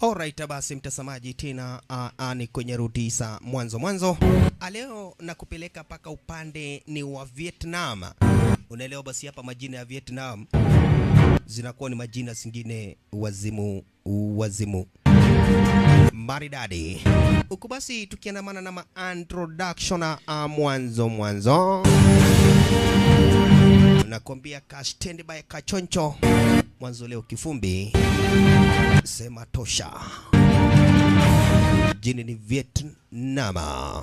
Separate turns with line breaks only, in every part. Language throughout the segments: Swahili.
Alright, basi mtazamaji, tena uh, uh, ni kwenye rudisa mwanzo mwanzo. Ah, Leo nakupeleka mpaka upande ni wa Vietnam. Unaelewa, basi hapa majina ya Vietnam zinakuwa ni majina zingine wazimu wazimu maridadi huku. Basi tukiandamana na ma introduction uh, mwanzo mwanzo nakwambia ka standby kachoncho mwanzo leo kifumbi sema tosha. Jini ni Vietnam.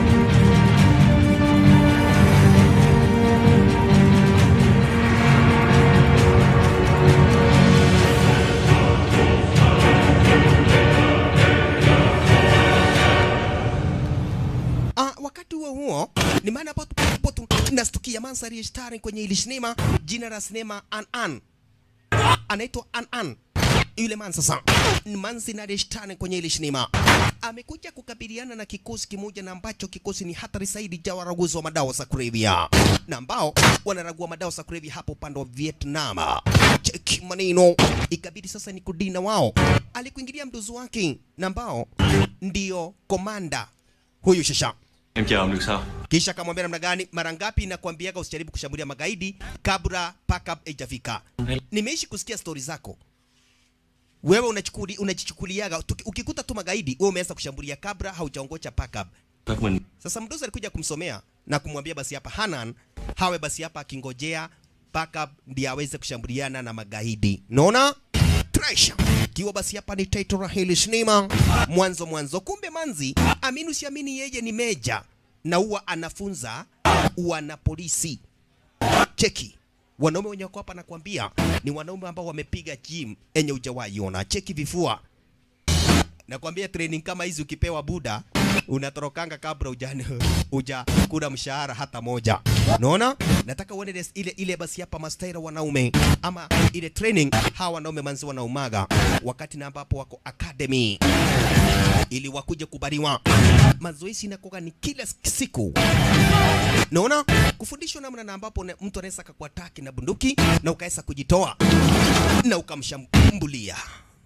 Ah, wakati huo huo ni maana hapo hapo tu nastukia mandhari ya stari kwenye ile sinema, jina la sinema An An anaitwa An An yule man sasa ni manzi na reshtani kwenye ile sinema amekuja kukabiliana na kikosi kimoja na ambacho kikosi ni hatari zaidi cha waraguzi wa madawa za kulevya na ambao wanaragua madawa za kulevya hapo upande wa Vietnam. Cheki maneno, ikabidi sasa ni kudina wao. Alikuingilia mdozi wake na ambao ndio komanda huyu shasha
Em chờ ông được sao?
kisha akamwambia namna gani, mara ngapi nakwambiaga usijaribu kushambulia magaidi kabla paka haijafika. Nimeishi kusikia stori zako wewe unachukuli, unajichukuliaga tuki- ukikuta tu magaidi wewe umeanza kushambulia kabla haujaongocha paka.
Các mình
Sasa mdozi alikuja kumsomea na kumwambia basi hapa Hanan hawe basi hapa akingojea paka ndiye aweze kushambuliana na magaidi. Naona Tresha kiwa basi hapa ni title la hili sinema mwanzo mwanzo. Kumbe manzi, amini usiamini, yeye ni meja na huwa anafunza wana polisi. Cheki wanaume wenye wako hapa nakwambia ni wanaume ambao wamepiga gym enye hujawahi ona. Cheki vifua nakwambia training kama hizi ukipewa buda unatorokanga kabla ujani uja kula mshahara hata moja. Unaona? Nataka uone des- ile ile basi hapa mastaira wanaume ama ile training hawa wanaume manzi wanaumaga wakati na ambapo wako academy ili wakuje kubariwa. Mazoezi inakuwa ni kila siku. Naona kufundishwa namna na ambapo ne- mtu anaweza akakuataki na bunduki na ukaweza kujitoa na ukamshambulia.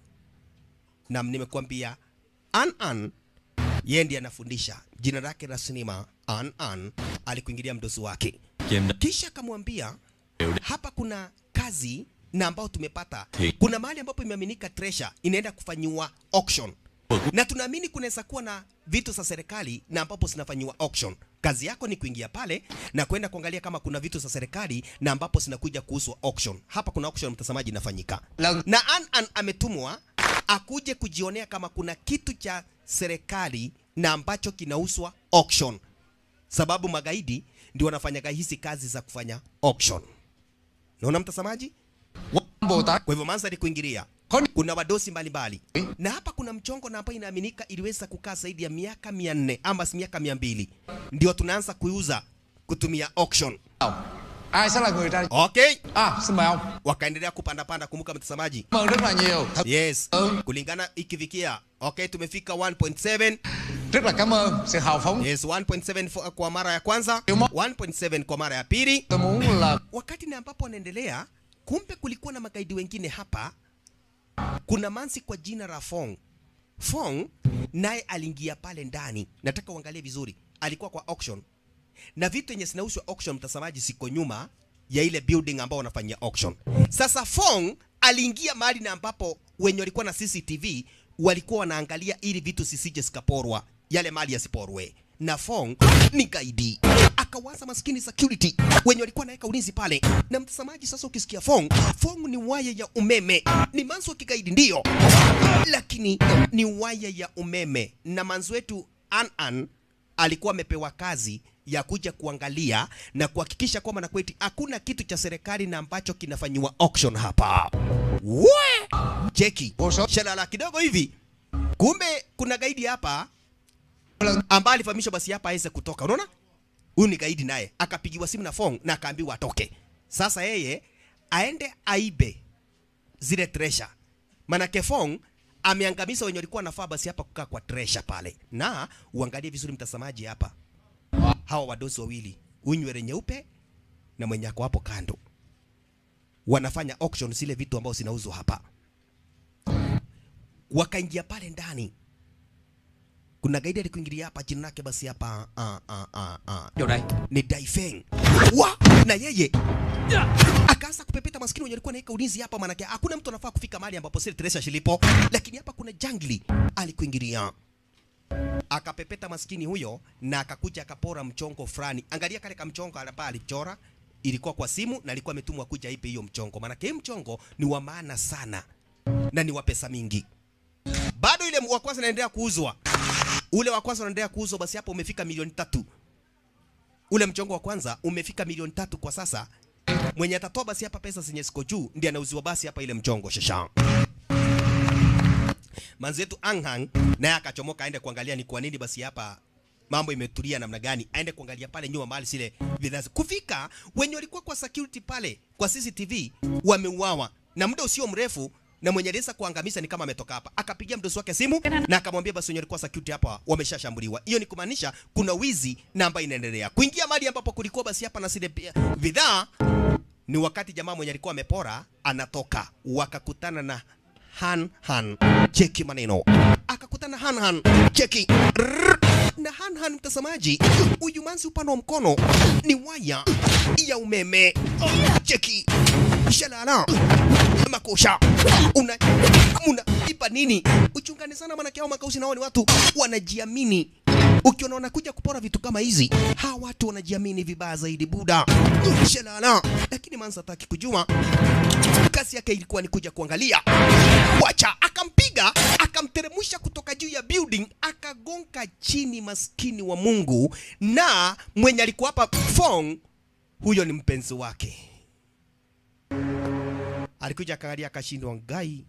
Na nimekuambia An An yeye ndiye anafundisha. Jina lake la sinema An An alikuingilia mdosi wake,
Chị em đã
kisha akamwambia hapa kuna kazi na ambao tumepata,
Thì-
kuna mahali ambapo imeaminika treasure inaenda kufanyiwa auction na tunaamini kunaweza kuwa na vitu za serikali na ambapo zinafanyiwa auction. Kazi yako ni kuingia pale na kwenda kuangalia kama kuna vitu za serikali na ambapo zinakuja kuhusu auction. Hapa kuna auction, mtazamaji, inafanyika na An An ametumwa akuje kujionea kama kuna kitu cha serikali na ambacho kinauswa auction, sababu magaidi ndio wanafanyaga hizi kazi za kufanya auction. Naona mtazamaji?
Bồ Tát
Kwa hivyo mandhari kuingilia
có đi
kuna wadosi mbalimbali na hapa kuna mchongo na ambayo inaaminika iliweza kukaa zaidi ya miaka mia nne ama si miaka mia mbili ndio tunaanza kuiuza kutumia auction.
nào ai sẽ là người ra
Okay,
à xin mời ông
wakaendelea kupanda panda. Kumbuka mtazamaji,
cảm ơn rất là nhiều thật
yes,
Ừ.
kulingana ikifikia okay, tumefika 1.7
rất là cảm ơn sự hào phóng
yes, 1.7 fo- kwa mara ya kwanza,
Ndio ma-
1.7 kwa mara ya pili.
tôi muốn là
Wakati na ambapo wanaendelea, kumbe kulikuwa na magaidi wengine hapa. Kuna mansi kwa jina la Fong. Fong naye aliingia pale ndani. Nataka uangalie vizuri, alikuwa kwa auction na vitu yenye zinauzwa auction, mtazamaji, siko nyuma ya ile building ambao wanafanyia auction. Sasa Fong aliingia mahali na ambapo wenye walikuwa na CCTV walikuwa wanaangalia ili vitu zisije zikaporwa, yale mali yasiporwe. Na Fong ni gaidi, akawaza maskini security wenye walikuwa naweka ulinzi pale. Na mtazamaji, sasa ukisikia Fong, Fong ni waya ya umeme, ni manzo wa kigaidi ndio, lakini ni waya ya umeme. Na manzo wetu An An alikuwa amepewa kazi ya kuja kuangalia na kuhakikisha kwamba na kweti hakuna kitu cha serikali na ambacho kinafanyiwa auction hapa. We! Cheki
Boso.
shalala kidogo hivi, kumbe kuna gaidi hapa ambaye alifahamishwa basi hapa aweze kutoka. Unaona, huyu ni gaidi naye akapigiwa simu na Fong na akaambiwa atoke. Sasa yeye aende aibe zile treasure, manake Fong ameangamiza wenye walikuwa nafaa basi hapa kukaa kwa treasure pale. Na uangalie vizuri mtazamaji, hapa hawa wadosi wawili, huyu nywele nyeupe na mwenye ako hapo kando, wanafanya auction zile vitu ambao zinauzwa hapa. wakaingia pale ndani. Kuna gaidi alikuingilia hapa, jina lake basi hapa ah, ah, ah, ah.
Vô đây
ni Daifeng. Wa na yeye akaanza kupepeta maskini wenye alikuwa anaweka ulinzi hapa, manake hakuna mtu anafaa kufika mahali ambapo Sir Teresa shilipo, lakini hapa kuna jangli alikuingilia akapepeta maskini huyo na akakuja akapora mchongo fulani. Angalia kale kamchongo hapa alichora, ilikuwa kwa simu na alikuwa ametumwa kuja ipe hiyo mchongo, maanake hii mchongo ni wa maana sana na ni wa pesa mingi. Bado ile wa kwanza unaendelea kuuzwa, ule wa kwanza unaendelea kuuzwa, basi hapo umefika milioni tatu. Ule mchongo wa kwanza umefika milioni tatu kwa sasa. Mwenye atatoa basi hapa pesa zenye ziko juu ndiye anauziwa basi hapa ile mchongo shasha manzi yetu Anghang naye akachomoka aende kuangalia ni kwa nini basi hapa mambo imetulia namna gani, aende kuangalia pale nyuma mahali zile vizazi. Kufika wenye walikuwa kwa security pale kwa CCTV wameuawa na muda usio mrefu, na mwenye aliweza kuangamiza ni kama ametoka hapa, akapigia mdosi wake simu na akamwambia basi wenye walikuwa security hapa wameshashambuliwa. Hiyo ni kumaanisha kuna wizi na ambayo inaendelea kuingia mahali ambapo kulikuwa basi hapa na zile pia bidhaa ni wakati jamaa mwenye alikuwa amepora anatoka, wakakutana na Han Han. Cheki maneno, akakutana Han Han. Cheki Rrrr. na Han Han, mtazamaji, huyu manzi upande wa mkono ni waya ya umeme. Cheki shalala makosha una una ipa nini? Uchungane sana, maana hao makausi nao ni watu wanajiamini. Ukiona wanakuja kupora vitu kama hizi, hawa watu wanajiamini vibaya zaidi buda. Shalala, lakini manzi hataki kujua kazi yake ilikuwa ni kuja kuangalia. Wacha akampiga akamteremsha kutoka juu ya building akagonga chini, maskini wa Mungu. Na mwenye alikuwa hapa Fong, huyo ni mpenzi wake, alikuja akaangalia, akashindwa ngai,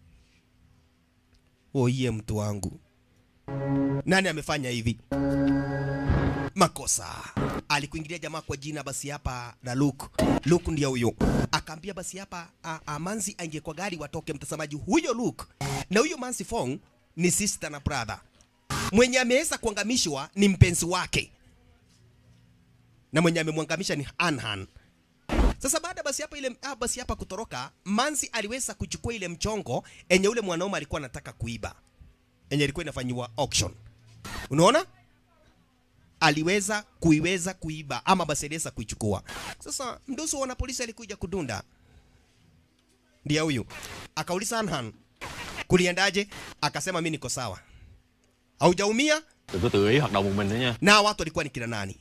oiye, mtu wangu, nani amefanya hivi? makosa. Alikuingilia jamaa kwa jina basi hapa na Luke. Luke ndiye huyo. Akaambia basi hapa a, a, Manzi aingie kwa gari watoke mtazamaji. Huyo Luke na huyo Manzi Fong ni sister na brother. Mwenye ameweza kuangamishwa ni mpenzi wake. Na mwenye amemwangamisha ni Anhan. Sasa baada basi hapa ile ah, basi hapa kutoroka, Manzi aliweza kuchukua ile mchongo enye ule mwanaume alikuwa anataka kuiba. Enye ilikuwa inafanyiwa auction. Unaona? aliweza kuiweza kuiba ama basi aliweza kuichukua. Sasa mdosi wa wanapolisi alikuja kudunda, ndiye huyu akauliza Anhan, kuliendaje? Akasema mimi niko sawa, haujaumia.
Đừng có tự ý hoạt động một mình nữa nha
Na watu walikuwa ni kina nani?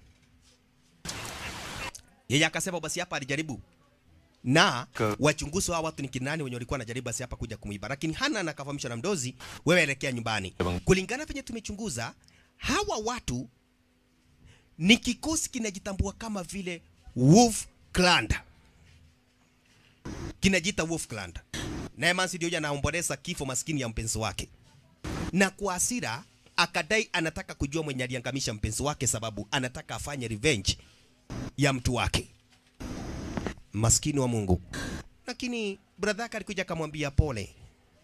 Yeye akasema basi hapa alijaribu na
Ka-
wachunguzi wa watu ni kina nani wenye walikuwa wanajaribu basi hapa kuja kumuiba, lakini Hanan akafahamishwa na mdozi, wewe elekea nyumbani.
Bang.
Kulingana venye tumechunguza, hawa watu ni kikosi kinajitambua kama vile Wolf Clan, kinajiita Wolf Clan. Naye Mansi ndio anaomboleza kifo maskini ya mpenzi wake, na kwa hasira akadai anataka kujua mwenye aliangamisha mpenzi wake, sababu anataka afanye revenge ya mtu wake. Maskini wa Mungu. Lakini brother yake alikuja akamwambia pole,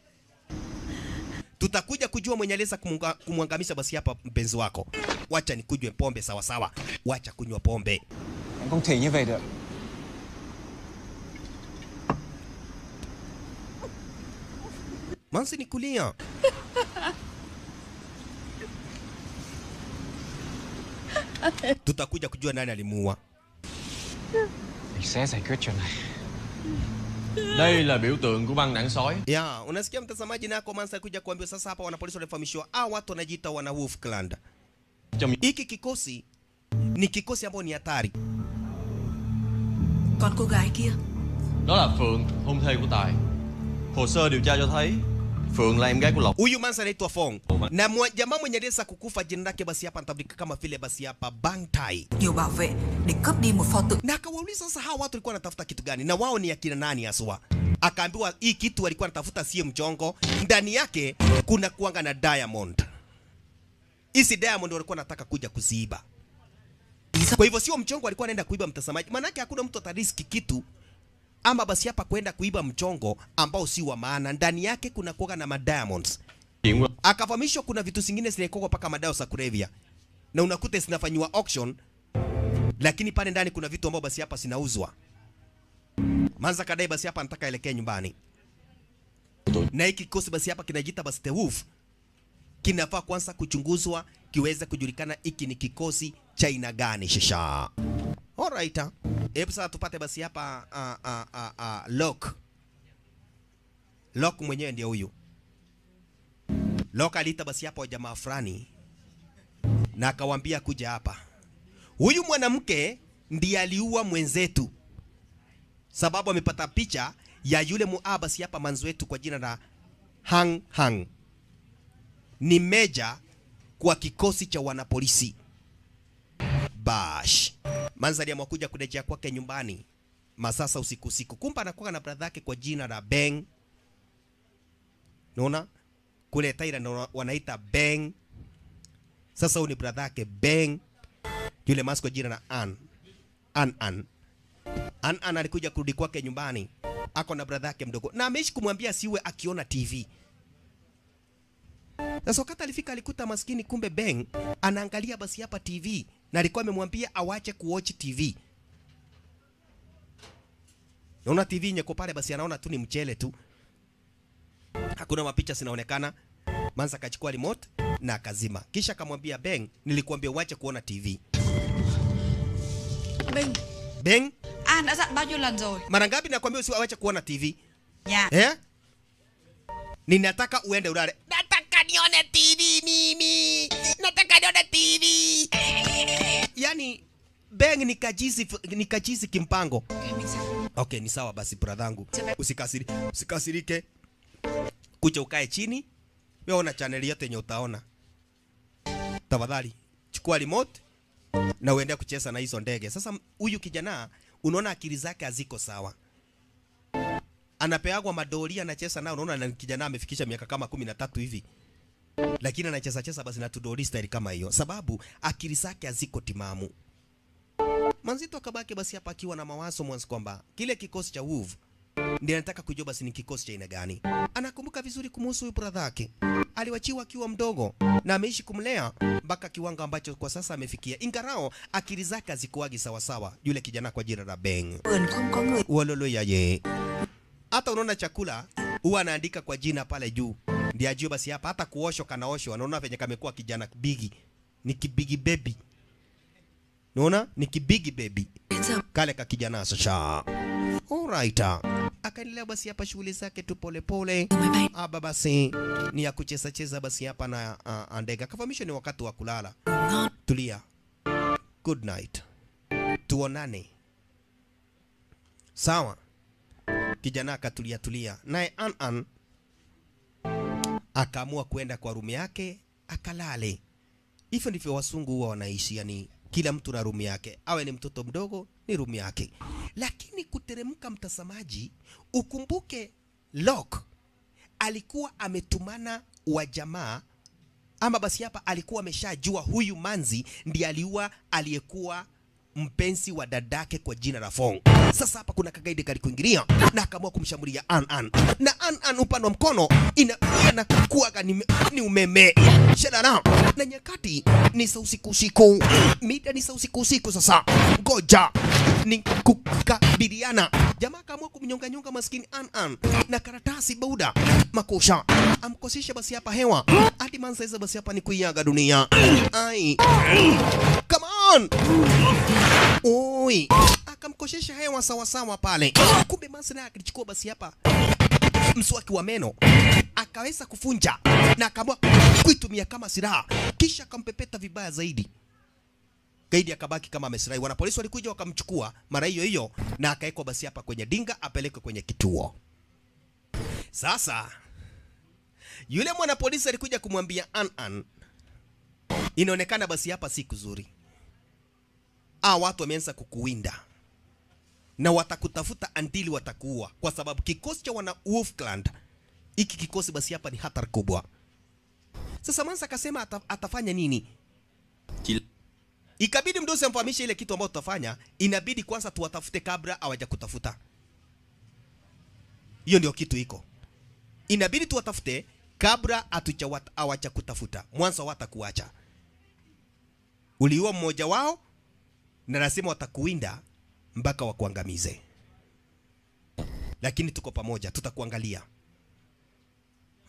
tutakuja kujua mwenye aliweza kumunga- kumwangamisha basi hapa mpenzi wako. Wacha nikujwe pombe sawa sawa, wacha kunywa pombe.
Em không thể như vậy được
Mansi ni kulia. Tutakuja kujua nani alimuua.
Mình sẽ giải quyết chuyện này
Đây là biểu tượng của băng đảng sói
Ya, unasikia mtazamaji, nako Mansi alikuja kuambiwa sasa hapa wanapolisi walifahamishwa, ah, watu wanajiita wana Wolf Clan.
Trong
Hiki kikosi ni kikosi ambao ni hatari.
Còn cô gái kia
Đó là Phượng, hôn thê của Tài Hồ sơ điều tra cho thấy Phượng là em gái của Lộc
Huyu Mansa anaitwa Fong na mwa, jamaa mwenye aliweza kukufa jina lake basi hapa anatambulika kama vile basi hapa Bang Tai.
nhiều bảo vệ để cướp đi một pho tượng
Na akawauliza sasa hawa watu walikuwa wanatafuta kitu gani na wao ni akina nani haswa? Akaambiwa hii kitu walikuwa wanatafuta sio mchongo, ndani yake kuna kuanga na diamond. Hizi diamond walikuwa wanataka kuja kuziiba. Kwa hivyo sio mchongo walikuwa wanaenda kuiba mtazamaji. Maanake hakuna mtu atariski kitu ama basi hapa kwenda kuiba mchongo ambao si wa maana. Ndani yake kuna kuanga na madiamonds.
Chuyện của
akafahamishwa kuna vitu zingine zinaekwa mpaka madawa za kulevya na unakuta zinafanyiwa auction, lakini pale ndani kuna vitu ambao basi hapa zinauzwa. Manza kadai basi hapa anataka elekee nyumbani. na hiki kikosi basi hapa kinajiita basi The Wolf kinafaa kwanza kuchunguzwa kiweze kujulikana hiki ni kikosi cha aina gani shisha. Alright. ah. Hebu sasa tupate basi hapa uh, uh, uh, uh, Lock. Lock mwenyewe ndio huyu. Lock aliita basi hapa jamaa fulani na akawambia kuja hapa. Huyu mwanamke ndiye aliua mwenzetu, sababu amepata picha ya yule muabasi hapa manzi wetu kwa jina la Hang Hang. Ni meja kwa kikosi cha wanapolisi. Bash. Manzi aliamua kuja kurejea kwake nyumbani masasa usiku usiku. Kumbe anakuwa na brother yake kwa jina la Beng. Unaona? Kule Thailand wana- wanaita Beng. Sasa huyu ni brother yake Beng. Yule manzi kwa jina la An. An An. An An alikuja kurudi kwake nyumbani. Ako na brother yake mdogo. Na ameishi kumwambia siwe akiona TV. Sasa wakati alifika alikuta maskini kumbe Beng anaangalia basi hapa TV na alikuwa amemwambia awache kuwatch TV. Naona TV nyeko pale basi anaona tu ni mchele tu. Hakuna mapicha zinaonekana. Manza akachukua remote na akazima. Kisha akamwambia Beng, nilikuambia uache kuona TV.
Bình
Beng,
An đã dặn bao nhiêu lần rồi
mara ngapi nakwambia usiwache kuona TV?
Nhà
Eh? Ninataka uende ulale. Nataka nione TV mimi. Nataka nione TV. Yaani Beng ni kajizi ni kajizi kimpango.
Ok, mình sao
Okay, ni sawa basi bradhangu. Usikasiri, usikasirike. Kuja ukae chini. Wewe ona channel yote yenye utaona. Tafadhali chukua remote na uende kucheza na hizo ndege. Sasa huyu kijana unaona akili zake haziko sawa. Anapeagwa madoli anacheza nao, unaona na kijana amefikisha miaka kama kumi na tatu hivi, lakini anacheza cheza basi na tudoli style kama hiyo, sababu akili zake haziko timamu. Manzito akabaki basi hapa akiwa na mawazo mwanzo kwamba kile kikosi cha Wolf ndiye anataka kujua basi ni kikosi cha aina gani. Anakumbuka vizuri kumhusu huyu brother yake. Aliwachiwa akiwa mdogo na ameishi kumlea mpaka kiwango ambacho kwa sasa amefikia. Ingarao akili zake hazikuwagi sawa sawa. Yule kijana kwa jina la Beng.
vườn không có người
Walolo yaye. Hata unaona chakula huwa anaandika kwa jina pale juu. Ndiye ajue basi hapa hata kuoshwa kanaoshwa. Anaona venye kamekuwa kijana bigi. Ni kibigi baby. Unaona? Ni kibigi baby
đến giờ
kale ka kijana sasa. Alright. Akaendelea basi hapa shughuli zake tu pole pole.
máy bay
Aba basi ni ya kucheza cheza basi hapa na uh, ndege. Akafahamisha ni wakati wa kulala.
ngon
Tulia. Good night. Tuonane. Sawa. Kijana akatulia tulia. Naye An An akaamua kwenda kwa rumu yake akalale. Hivyo ndivyo wasungu huwa wanaishi, yani kila mtu na rumu yake, awe ni mtoto mdogo ni rumu yake. Lakini kuteremka, mtazamaji, ukumbuke Locke alikuwa ametumana wa jamaa ama basi hapa alikuwa ameshajua huyu manzi ndiye aliua aliyekuwa mpenzi wa dadake kwa jina la Fong. Sasa hapa kuna kagaidi kalikuingilia na akaamua kumshambulia An An, na An An upande wa mkono ina inakuwa ni, ni umeme shadara, na nyakati ni saa usiku usiku, mida ni saa usiku usiku. Sasa ngoja ni kukabiliana. Jamaa akaamua kumnyonga nyonga maskini An An na karatasi bauda makosha, amkosesha basi hapa hewa hadi manza basi hapa ni kuiaga dunia. Ai, come on Oi, akamkoshesha hewa sawasawa pale. Kumbe Mansi naye akilichukua basi hapa mswaki wa meno akaweza kufunja na akaamua kuitumia kama silaha, kisha akampepeta vibaya zaidi. Gaidi akabaki kama amesirai. Wanapolisi walikuja wakamchukua mara hiyo hiyo na akawekwa basi hapa kwenye dinga apelekwe kwenye kituo. Sasa yule mwanapolisi alikuja kumwambia An An, inaonekana basi hapa si kuzuri ah, watu wameanza kukuwinda na watakutafuta andili watakuua, kwa sababu kikosi cha wana Wolfclan hiki kikosi basi hapa ni hatari kubwa. Sasa Mansa akasema ata, atafanya nini?
Chỉ
Ikabidi mdosi amfahamishe ile kitu ambayo tutafanya, inabidi kwanza tuwatafute kabla hawaja kutafuta. Hiyo ndio kitu iko, inabidi tuwatafute kabla hatuja hawaja kutafuta. Mwanzo watakuacha, uliua mmoja wao na lazima watakuwinda mpaka wakuangamize, lakini tuko pamoja, tutakuangalia.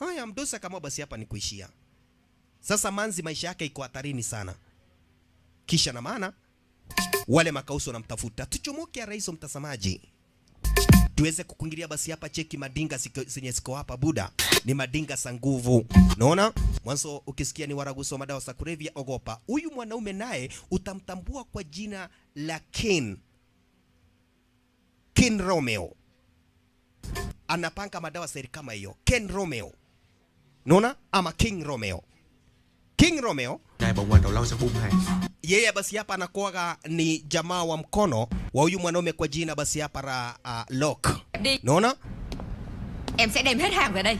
haya mdosi akaamua basi hapa ni kuishia sasa manzi maisha yake iko hatarini sana kisha na maana wale makausi wanamtafuta tuchomoke raiso mtazamaji tuweze kukuingilia basi hapa cheki madinga siko- zenye siko hapa buda ni madinga za nguvu naona mwanzo ukisikia ni waraguso wa madawa za kulevya ogopa huyu mwanaume naye utamtambua kwa jina la kin kin romeo anapanga madawa seri kama hiyo ken romeo naona ama king romeo king romeo
Ngài bảo quan đầu lâu sẽ buông hàng
yeye basi hapa anakuwaga ni jamaa wa mkono wa huyu mwanaume kwa jina basi hapa la uh, Locke.
Đi
Naona?
Em sẽ đem hết hàng về đây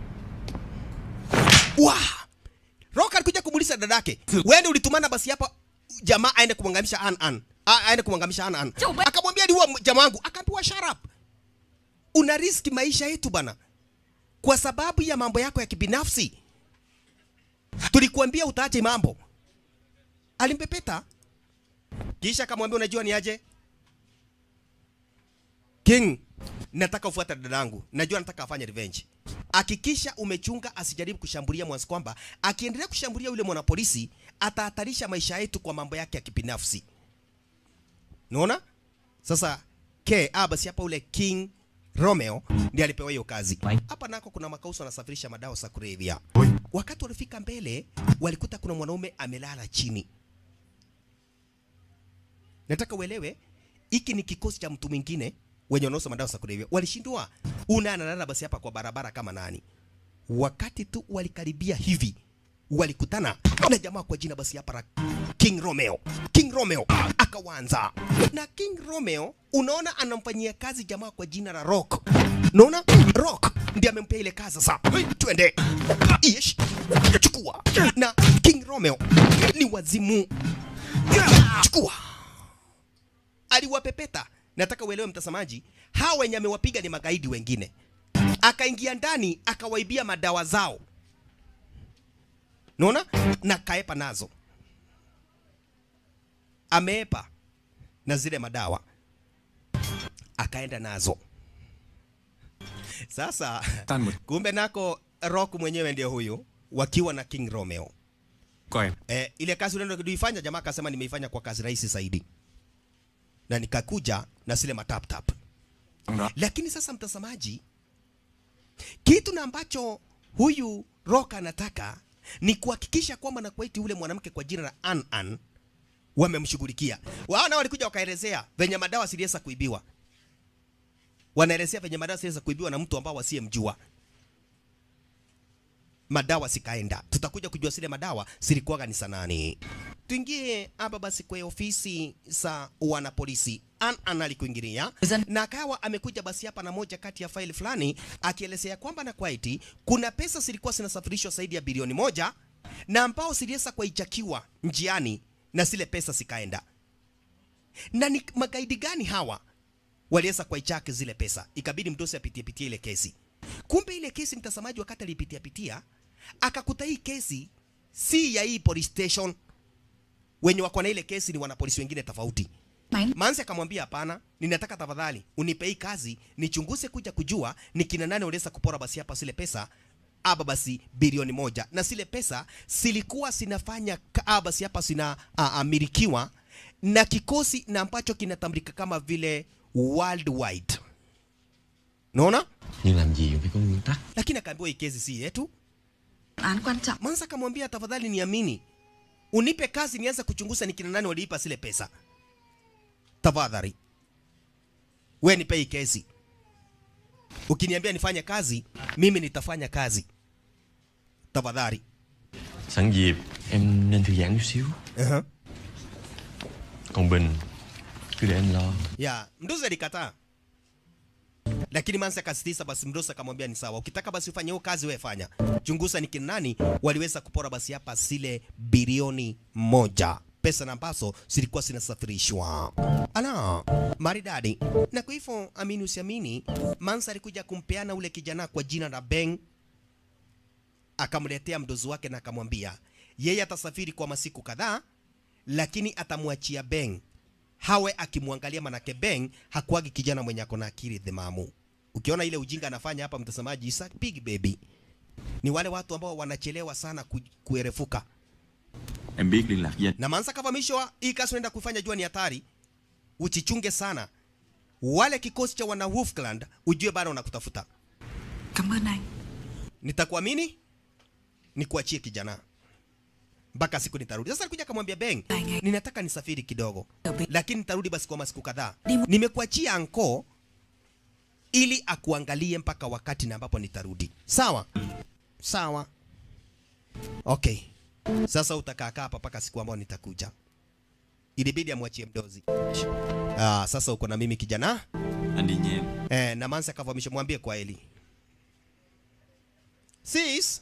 Wa! Rock alikuja kumuuliza dadake, wewe ndio ulitumana basi hapa jamaa aende kumwangamisha An An. A- Aende kumwangamisha An An.
Chumba.
Akamwambia ni huwa jamaa wangu, akaambiwa shut up. Una riski maisha yetu bana. Kwa sababu ya mambo yako ya kibinafsi. Tulikuambia utaache mambo. Alimpepeta. Kisha akamwambia unajua ni aje? King, nataka ufuate dadangu. Najua nataka afanye revenge. Hakikisha umechunga asijaribu kushambulia mwanzo kwamba akiendelea kushambulia yule mwanapolisi atahatarisha maisha yetu kwa mambo yake ya kibinafsi. Unaona? Sasa ke ah, basi hapa ule King Romeo ndiye alipewa hiyo kazi. Hapa nako kuna makauso wanasafirisha madawa za kulevya. Wakati walifika mbele, walikuta kuna mwanaume amelala chini. Nataka uelewe hiki ni kikosi cha mtu mwingine wenye wanauza madawa za kulevya. Walishindwa una analala basi hapa kwa barabara kama nani. Wakati tu walikaribia hivi walikutana na jamaa kwa jina basi hapa la King Romeo. King Romeo akawanza na King Romeo, unaona anamfanyia kazi jamaa kwa jina la Rock. Unaona Rock ndiye amempea ile kazi sasa. Twende. Ish. Chukua. Na King Romeo ni wazimu. Chukua aliwapepeta. Nataka uelewe mtazamaji, hawa wenye amewapiga ni magaidi wengine. Akaingia ndani akawaibia madawa zao, naona na kaepa nazo, ameepa na zile madawa akaenda nazo. Sasa
Tan một
kumbe nako Rock mwenyewe ndio huyu, wakiwa na King Romeo.
coi
Eh, ile kazi unaenda kuifanya, jamaa akasema nimeifanya kwa kazi rahisi zaidi, na nikakuja na zile matap tap.
Trong đó
Lakini sasa mtazamaji, kitu na ambacho huyu Rock anataka ni kuhakikisha kwamba na kuwaiti ule mwanamke kwa jina la An An wamemshughulikia. Wao nao walikuja wakaelezea venye madawa siliweza kuibiwa, wanaelezea venye madawa siliweza kuibiwa na mtu ambao wasiyemjua madawa sikaenda. Tutakuja kujua zile madawa zilikuwaga ni sanani. Tuingie hapa basi kwa ofisi za wanapolisi. An An alikuingilia na akawa amekuja basi hapa na moja kati ya faili fulani akielezea kwamba na kwaiti kuna pesa zilikuwa zinasafirishwa zaidi ya bilioni moja na ambao ziliweza kuichakiwa njiani na zile pesa zikaenda. Na ni magaidi gani hawa waliweza kuichaki zile pesa? Ikabidi mdosi apitie pitie ile kesi. Kumbe ile kesi mtazamaji, wakati alipitia pitia akakuta hii kesi si ya hii police station, wenye wako na ile kesi ni wanapolisi wengine tofauti.
Mày
Manzi akamwambia hapana, ninataka tafadhali unipe hii kazi nichunguze kuja kujua ni kina nani waliweza kupora basi hapa zile pesa aba basi bilioni moja na zile pesa zilikuwa zinafanya ka- aba basi hapa zina a- amilikiwa na kikosi na ambacho kinatambulika kama vile worldwide. Naona?
Nhưng làm gì phải có nguyên tắc
Lakini akaambiwa hii kesi si yetu.
án quan trọng
Mansa akamwambia tafadhali niamini, unipe kazi nianze kuchunguza ni kina nani waliipa zile pesa. Tafadhali we nipe hii kesi. Ukiniambia nifanye kazi, mimi nitafanya kazi. Tafadhali.
Sẵn dịp em nên thư giãn chút xíu
Uh-huh.
Còn Bình Cứ để anh lo
Ya, Mdozi alikataa. Lakini Mansa akasisitiza basi Mdozi akamwambia ni sawa. Ukitaka basi ufanye hiyo kazi wewe fanya. Chunguza ni kina nani waliweza kupora basi hapa zile bilioni moja. Pesa na ambazo zilikuwa zinasafirishwa. Ala, maridadi. Na kwa hivyo amini usiamini, Mansa alikuja kumpeana ule kijana kwa jina la Beng akamletea mdozi wake na akamwambia yeye atasafiri kwa masiku kadhaa, lakini atamwachia Beng hawe akimwangalia, manake Beng hakuagi kijana mwenye ako na akili dhemamu. Ukiona ile ujinga anafanya hapa, mtazamaji, is a big baby ni wale watu ambao wanachelewa sana ku, kuerefuka
Em biết liên lạc với anh
na Mansa kavamishwa hii kazi unaenda kuifanya, jua ni hatari, uchichunge sana. Wale kikosi cha wana Wolfclan ujue bado wanakutafuta.
Cảm ơn anh
Nitakuamini, nikuachie kijana mpaka siku nitarudi. Sasa alikuja akamwambia Beng, ninataka nisafiri kidogo, lakini nitarudi basi kwa masiku kadhaa. Nimekuachia anko ili akuangalie mpaka wakati na ambapo nitarudi. Sawa sawa, okay. Sasa utakaa kaa hapa mpaka siku ambayo nitakuja. Ilibidi amwachie mdozi. Ah, sasa uko na mimi kijana.
Anh đi nha em
Eh, na Mansa akavamisha mwambie kwa Eli. Sis.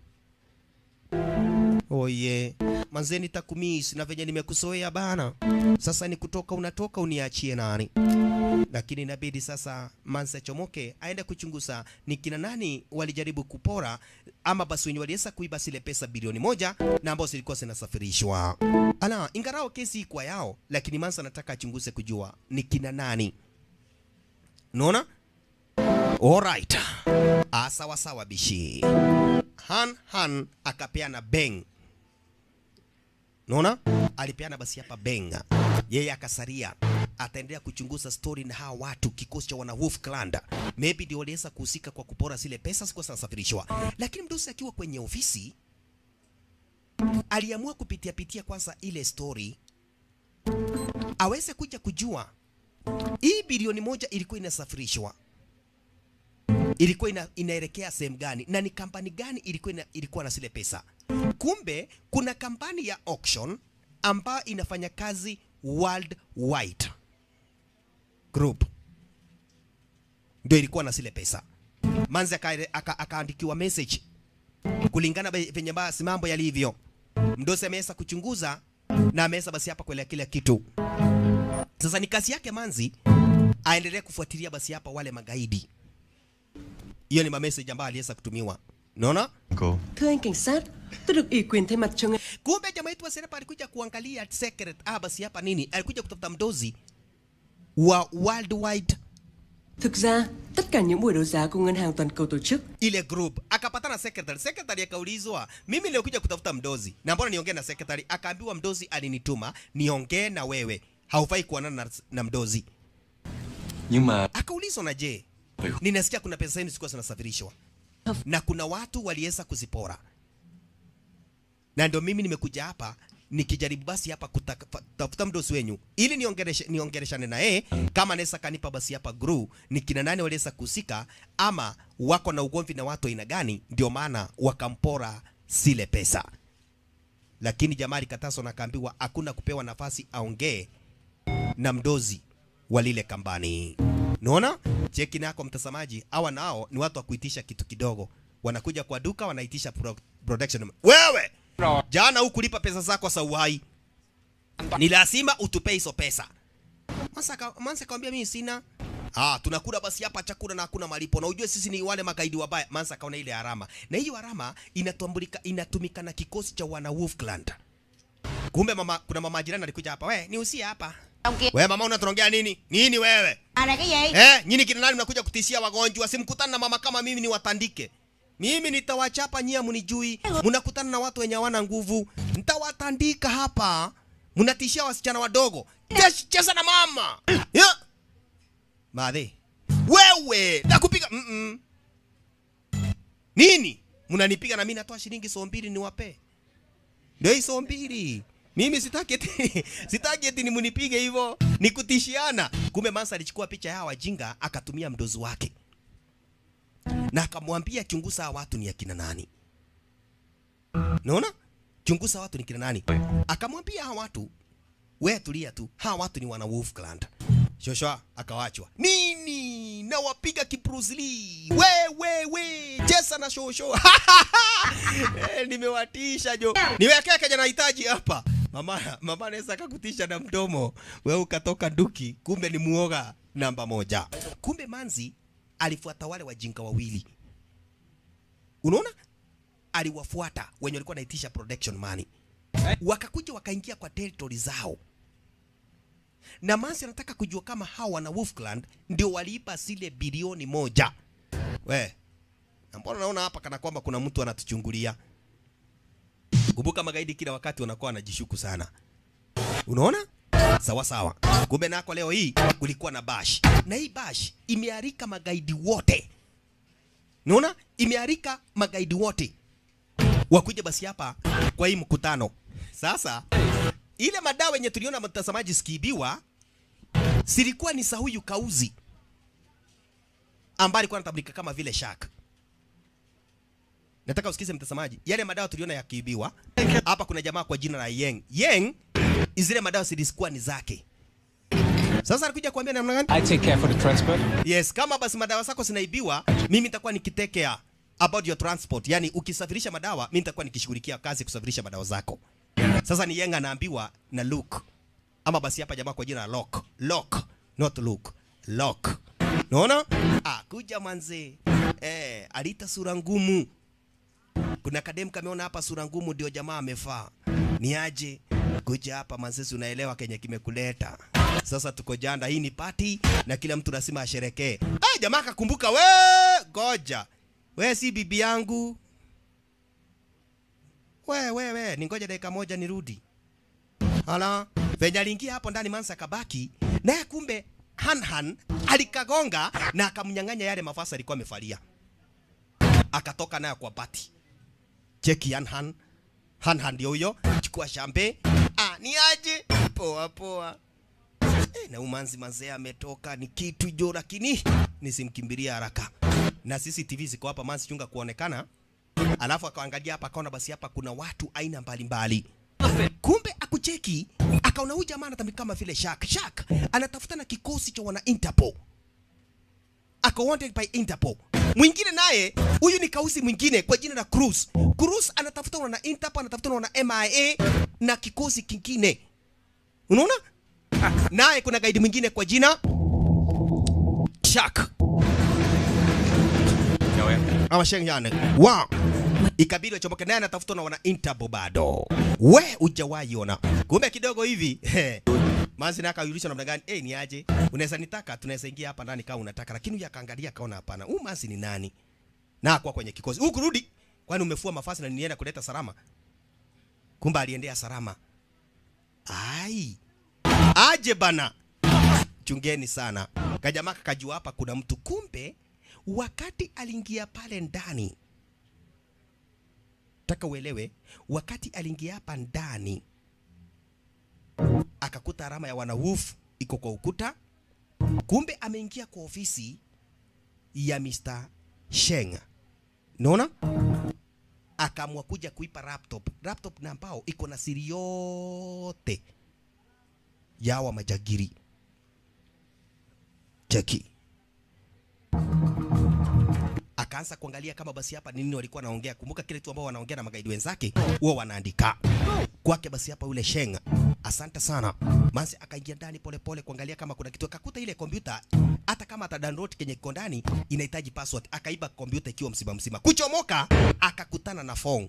Oye, manze nitakumiss na venye nimekusoea bana. Sasa ni kutoka unatoka uniachie nani? Lakini inabidi sasa Mansa chomoke aende kuchunguza ni kina nani walijaribu kupora ama basi wenye waliweza kuiba zile pesa bilioni moja na ambazo zilikuwa zinasafirishwa. Ala, ingarao kesi kwa yao, lakini Mansa anataka achunguze kujua ni kina nani. Unaona? Alright. Ah, sawa sawa bishi. Han Han akapeana beng. Unaona? Alipeana basi hapa beng. Yeye akasaria ataendelea kuchunguza story na hawa watu kikosi cha wana Wolf Clan. Maybe ndio waliweza kuhusika kwa kupora zile pesa zilikuwa zinasafirishwa. Lakini mdosi akiwa kwenye ofisi aliamua kupitia pitia kwanza ile story aweze kuja kujua hii bilioni moja ilikuwa inasafirishwa ilikuwa ina, inaelekea sehemu gani na ni kampani gani ilikuwa ina, ilikuwa na zile pesa. Kumbe kuna kampani ya auction ambayo inafanya kazi worldwide group ndio ilikuwa na zile pesa. Manzi akaandikiwa aka, akaandikiwa message kulingana be- venye basi mambo yalivyo. Mdosi ameweza kuchunguza na ameweza basi hapa kuelea kila kitu. Sasa ni kazi yake Manzi aendelee kufuatilia basi hapa wale magaidi. Hiyo ni mamessage ambayo aliweza kutumiwa. Unaona?
Cô
Thưa anh cảnh sát, tôi được ủy quyền thay mặt cho ngài.
Kumbe jamaa yetu wa Serepa alikuja kuangalia secret ah, basi hapa nini? Alikuja kutafuta mdozi wa worldwide
Thực ra, tất cả những buổi đấu giá của Ngân hàng Toàn cầu tổ chức
ile group akapatana secretary. Secretary akaulizwa, mimi nilikuja kutafuta mdozi na mbona niongee na secretary? Akaambiwa mdozi alinituma niongee na wewe, haufai kuonana na, na mdozi.
Nhưng mà
Akaulizwa na je, ninasikia kuna pesa zenu zilikuwa zinasafirishwa na kuna watu waliweza kuzipora, na ndio mimi nimekuja hapa nikijaribu basi hapa kutafuta mdosi wenyu ili niongereshe niongereshane na yeye kama anaweza kanipa basi hapa gru ni kina nani waliweza kuhusika ama wako na ugomvi na watu aina gani, ndio maana wakampora zile pesa. Lakini jamaa alikatazwa na akaambiwa hakuna kupewa nafasi aongee na mdozi wa lile kambani. Unaona? Cheki nako mtazamaji, hawa nao ni watu wa kuitisha kitu kidogo. Wanakuja kwa duka wanaitisha pro production. Wewe jana hukulipa pesa zako za uhai, ni lazima utupe hizo pesa. Mansa ka- Mansa akamwambia mimi sina. Ah, tunakula basi hapa chakula na hakuna malipo. Na ujue sisi ni wale magaidi wabaya. Mansa akaona ile harama. Na hiyo harama inatambulika inatumika na kikosi cha wana Wolf Clan. Kumbe mama kuna mama jirani alikuja hapa. We, niusie hapa. Wewe mama unatongea nini? Nini wewe?
À là cái gì?
Eh, nyinyi kina nani mnakuja kutishia wagonjwa? Simkutana na mama kama mimi niwatandike. Mimi nitawachapa nyia mnijui. Mnakutana na watu wenye hawana nguvu. Nitawatandika hapa. Mnatishia wasichana wadogo. Ches- Cheza na mama. Yeah. Madhe. Wewe, nakupiga. Mm -mm. Nini? Mnanipiga na mimi natoa shilingi so mbili niwape. Ndio hizo mbili. Mimi sitaki eti sitaki eti nimunipige hivyo, ni kutishiana. Kumbe Mansa alichukua picha ya hawa wajinga akatumia mdozi wake. Na akamwambia chunguza hawa watu ni akina nani. Unaona? Chunguza watu ni kina nani. Akamwambia hawa watu wewe tulia tu. Hawa watu ni wana Wolf Clan. Shoshwa akawachwa. Nini? Na wapiga kibruce Lee. We we we. Chesa na shosho. eh, nimewatisha jo. Niwekea kaja nahitaji hapa. Mama mama anaweza akakutisha na mdomo. Wewe ukatoka duki, kumbe ni muoga namba moja. Kumbe Manzi alifuata wale wajinga wawili. Unaona? Aliwafuata wenye walikuwa wanaitisha production money. Wakakuja wakaingia kwa territory zao na Mansi anataka kujua kama hawa wana Wolfclan ndio waliipa zile bilioni moja. We, Na mbona naona hapa kana kwamba kuna mtu anatuchungulia? Kumbuka magaidi kila wakati wanakuwa wanajishuku sana. Unaona? Sawa sawa. Kumbe nako leo hii kulikuwa na bash. Na hii bash imearika magaidi wote. Unaona? Imearika magaidi wote. Wakuja basi hapa kwa hii mkutano. Sasa ile madawa yenye tuliona mtazamaji sikiibiwa silikuwa ni sahuyu kauzi ambaye alikuwa anatambulika kama vile Shark. Nataka usikize mtazamaji, yale madawa tuliona yakiibiwa hapa. Kuna jamaa kwa jina la Yeng. Yeng, zile madawa zilikuwa ni zake. Sasa anakuja kuambia namna gani?
I take care for the transport.
Yes, kama basi madawa zako zinaibiwa, mimi nitakuwa nikitekea about your transport. Yani ukisafirisha madawa, mimi nitakuwa nikishughulikia kazi kusafirisha madawa zako. Sasa ni Yeng anaambiwa na Luke. Ama basi hapa jamaa kwa jina la Lock. Lock, not Luke. Lock. Unaona? Ah, kuja manze. Eh, alita sura ngumu. Kuna kadem kameona hapa sura ngumu ndio jamaa amefaa. Ni aje? Kuja hapa manze, unaelewa kenye kimekuleta. Sasa tuko janda, hii ni party na kila mtu lazima asherekee. Ah, jamaa akakumbuka, we goja. We si bibi yangu. We we we, ningoja dakika moja nirudi. Hala, venye aliingia hapo ndani Mansa kabaki, naye kumbe Hanhan alikagonga na akamnyang'anya yale mavazi alikuwa amevalia. Akatoka nayo kwa bati. Cheki Hanhan. Hanhan ndio huyo, chukua shambe. Ah, ni aje? Poa poa. Eh, na umanzi mazee ametoka ni kitu jo, lakini nisimkimbilia haraka. Na sisi TV ziko hapa manzi chunga kuonekana. Alafu akaangalia hapa akaona basi hapa kuna watu aina mbalimbali. Kumbe akucheki akaona huyu jamaa anatamika kama vile Shark. Shark anatafuta na kikosi cha wana Interpol. Ako wanted by Interpol. Mwingine naye huyu ni kausi mwingine kwa jina la Cruz. Cruz anatafuta wana Interpol, anatafuta wana MIA na kikosi kingine. Unaona? Naye kuna gaidi mwingine kwa jina Shark.
Chào em
ama Shenyane. Wow. Ikabidi wachomoke naye anatafutwa na wana Interpol bado. We hujawahi ona. Kumbe kidogo hivi. he, Manzi naye akauliza namna gani? Eh, ni aje? Unaweza nitaka, tunaweza ingia hapa ndani kama unataka. Lakini huyu akaangalia akaona hapana. Huyu Manzi ni nani? Na kwa kwenye kikosi. Huyu kurudi. Kwani umefua mafasi na nienda kuleta salama? Kumbe aliendea salama. Ai. Aje bana. Chungeni sana. Kajamaa kakajua hapa kuna mtu kumbe wakati aliingia pale ndani, taka uelewe, wakati aliingia hapa ndani akakuta alama ya wana Wolf iko kwa ukuta. Kumbe ameingia kwa ofisi ya Mr. Sheng, naona akaamua kuja kuipa laptop, laptop na ambao iko na siri yote ya hawa majagiri. Cheki akaanza kuangalia kama basi hapa nini walikuwa wanaongea. Kumbuka kile tu ambao wanaongea na magaidi wenzake huwa wanaandika kwake. Basi hapa yule Sheng, asante sana Manzi akaingia ndani polepole kuangalia kama kuna kitu, akakuta ile kompyuta, hata kama atadownload kenye kiko ndani inahitaji password. Akaiba kompyuta ikiwa mzima mzima, kuchomoka akakutana na phone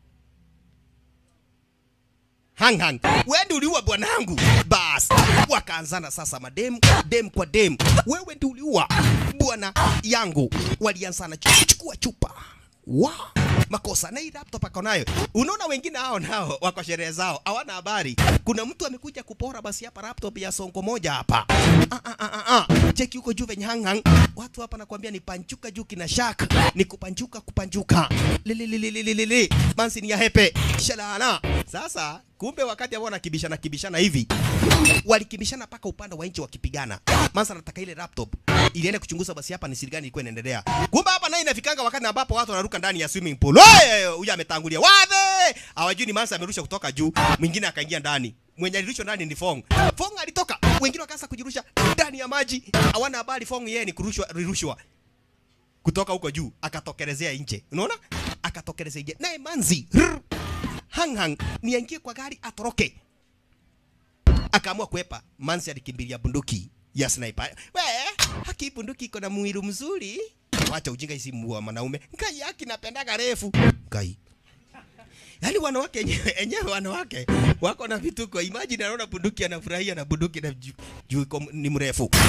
hang hang, wewe ndio uliua bwanangu. Bas, wakaanzana sasa madem dem kwa dem, wewe ndio uliua bwana yangu. Walianzana chu- chukua chupa wa makosa na hii laptop ako nayo. Unaona wengine hao nao wako sherehe zao, hawana habari. Kuna mtu amekuja kupora basi hapa laptop ya songo moja hapa. Ah, ah, ah, ah, ah. Cheki huko juu venye hang hang. Watu hapa nakwambia ni panchuka juu kina shak. Ni kupanchuka kupanchuka. Lili lili lili lili. Mansi ni ya hepe. Shalala. Sasa kumbe wakati ambao wanakibishana kibishana hivi walikibishana mpaka upande wa nchi wakipigana. Mansa anataka ile laptop ilienda kuchunguza basi hapa ni siri gani ilikuwa inaendelea. Kumbe hapa naye inafikanga wakati ambapo watu wanaruka ndani ya swimming pool. Oye, huyu ametangulia. Wave! Hawajui ni Mansa amerusha kutoka juu, mwingine akaingia ndani. Mwenye alirushwa ndani ni Fong. Fong alitoka, wengine wakaanza kujirusha ndani ya maji. Hawana habari Fong yeye ni kurushwa rirushwa kutoka huko juu akatokelezea nje. Unaona? Akatokelezea nje. Naye Manzi rrr, hang hang ni aingie kwa gari atoroke. Akaamua kuepa. Manzi alikimbilia bunduki ya sniper. We, haki bunduki iko na mwili mzuri. Wacha ujinga isi wa mwanaume. Ngai yake napendaga refu. Ngai. Yaani wanawake enyewe enyewe wanawake wako na vituko. Imagine anaona bunduki anafurahia na bunduki na juu juu iko- ni mrefu. Ah, ah,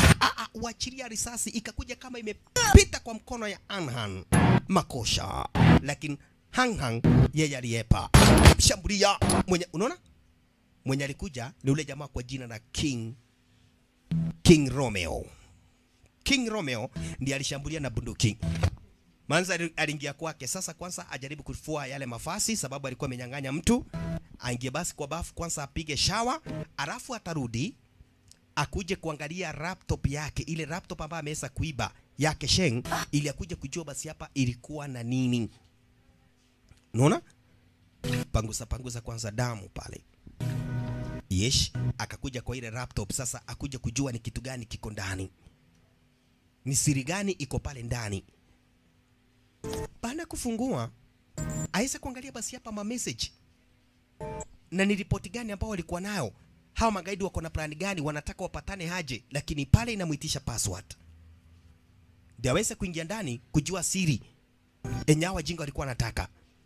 uachilia risasi ikakuja kama imepita kwa mkono ya Anhan makosha, lakini Hanghang yeye aliepa shambulia mwenye, unaona mwenye alikuja ni ule jamaa kwa jina la King King Romeo. King Romeo ndiye alishambulia na bunduki. Manza ali- aliingia kwake. Sasa kwanza ajaribu kufua yale mafasi, sababu alikuwa amenyang'anya mtu. Aingie basi kwa bafu kwanza, apige shawa, alafu atarudi akuje kuangalia laptop yake, ile laptop ambayo ameweza kuiba yake Sheng, ili akuje kujua basi hapa ilikuwa na nini. Unaona? Pangusa pangusa kwanza damu pale. Yesh, akakuja kwa ile laptop sasa, akuja kujua ni kitu gani kiko ndani, ni siri gani iko pale ndani. Baada ya kufungua, aweze kuangalia basi hapa ma message na ni ripoti gani ambao walikuwa nayo hawa magaidi, wako na plani gani, wanataka wapatane haje, lakini pale inamwitisha password ndio aweze kuingia ndani kujua siri enye hawa wajinga walikuwa wanataka.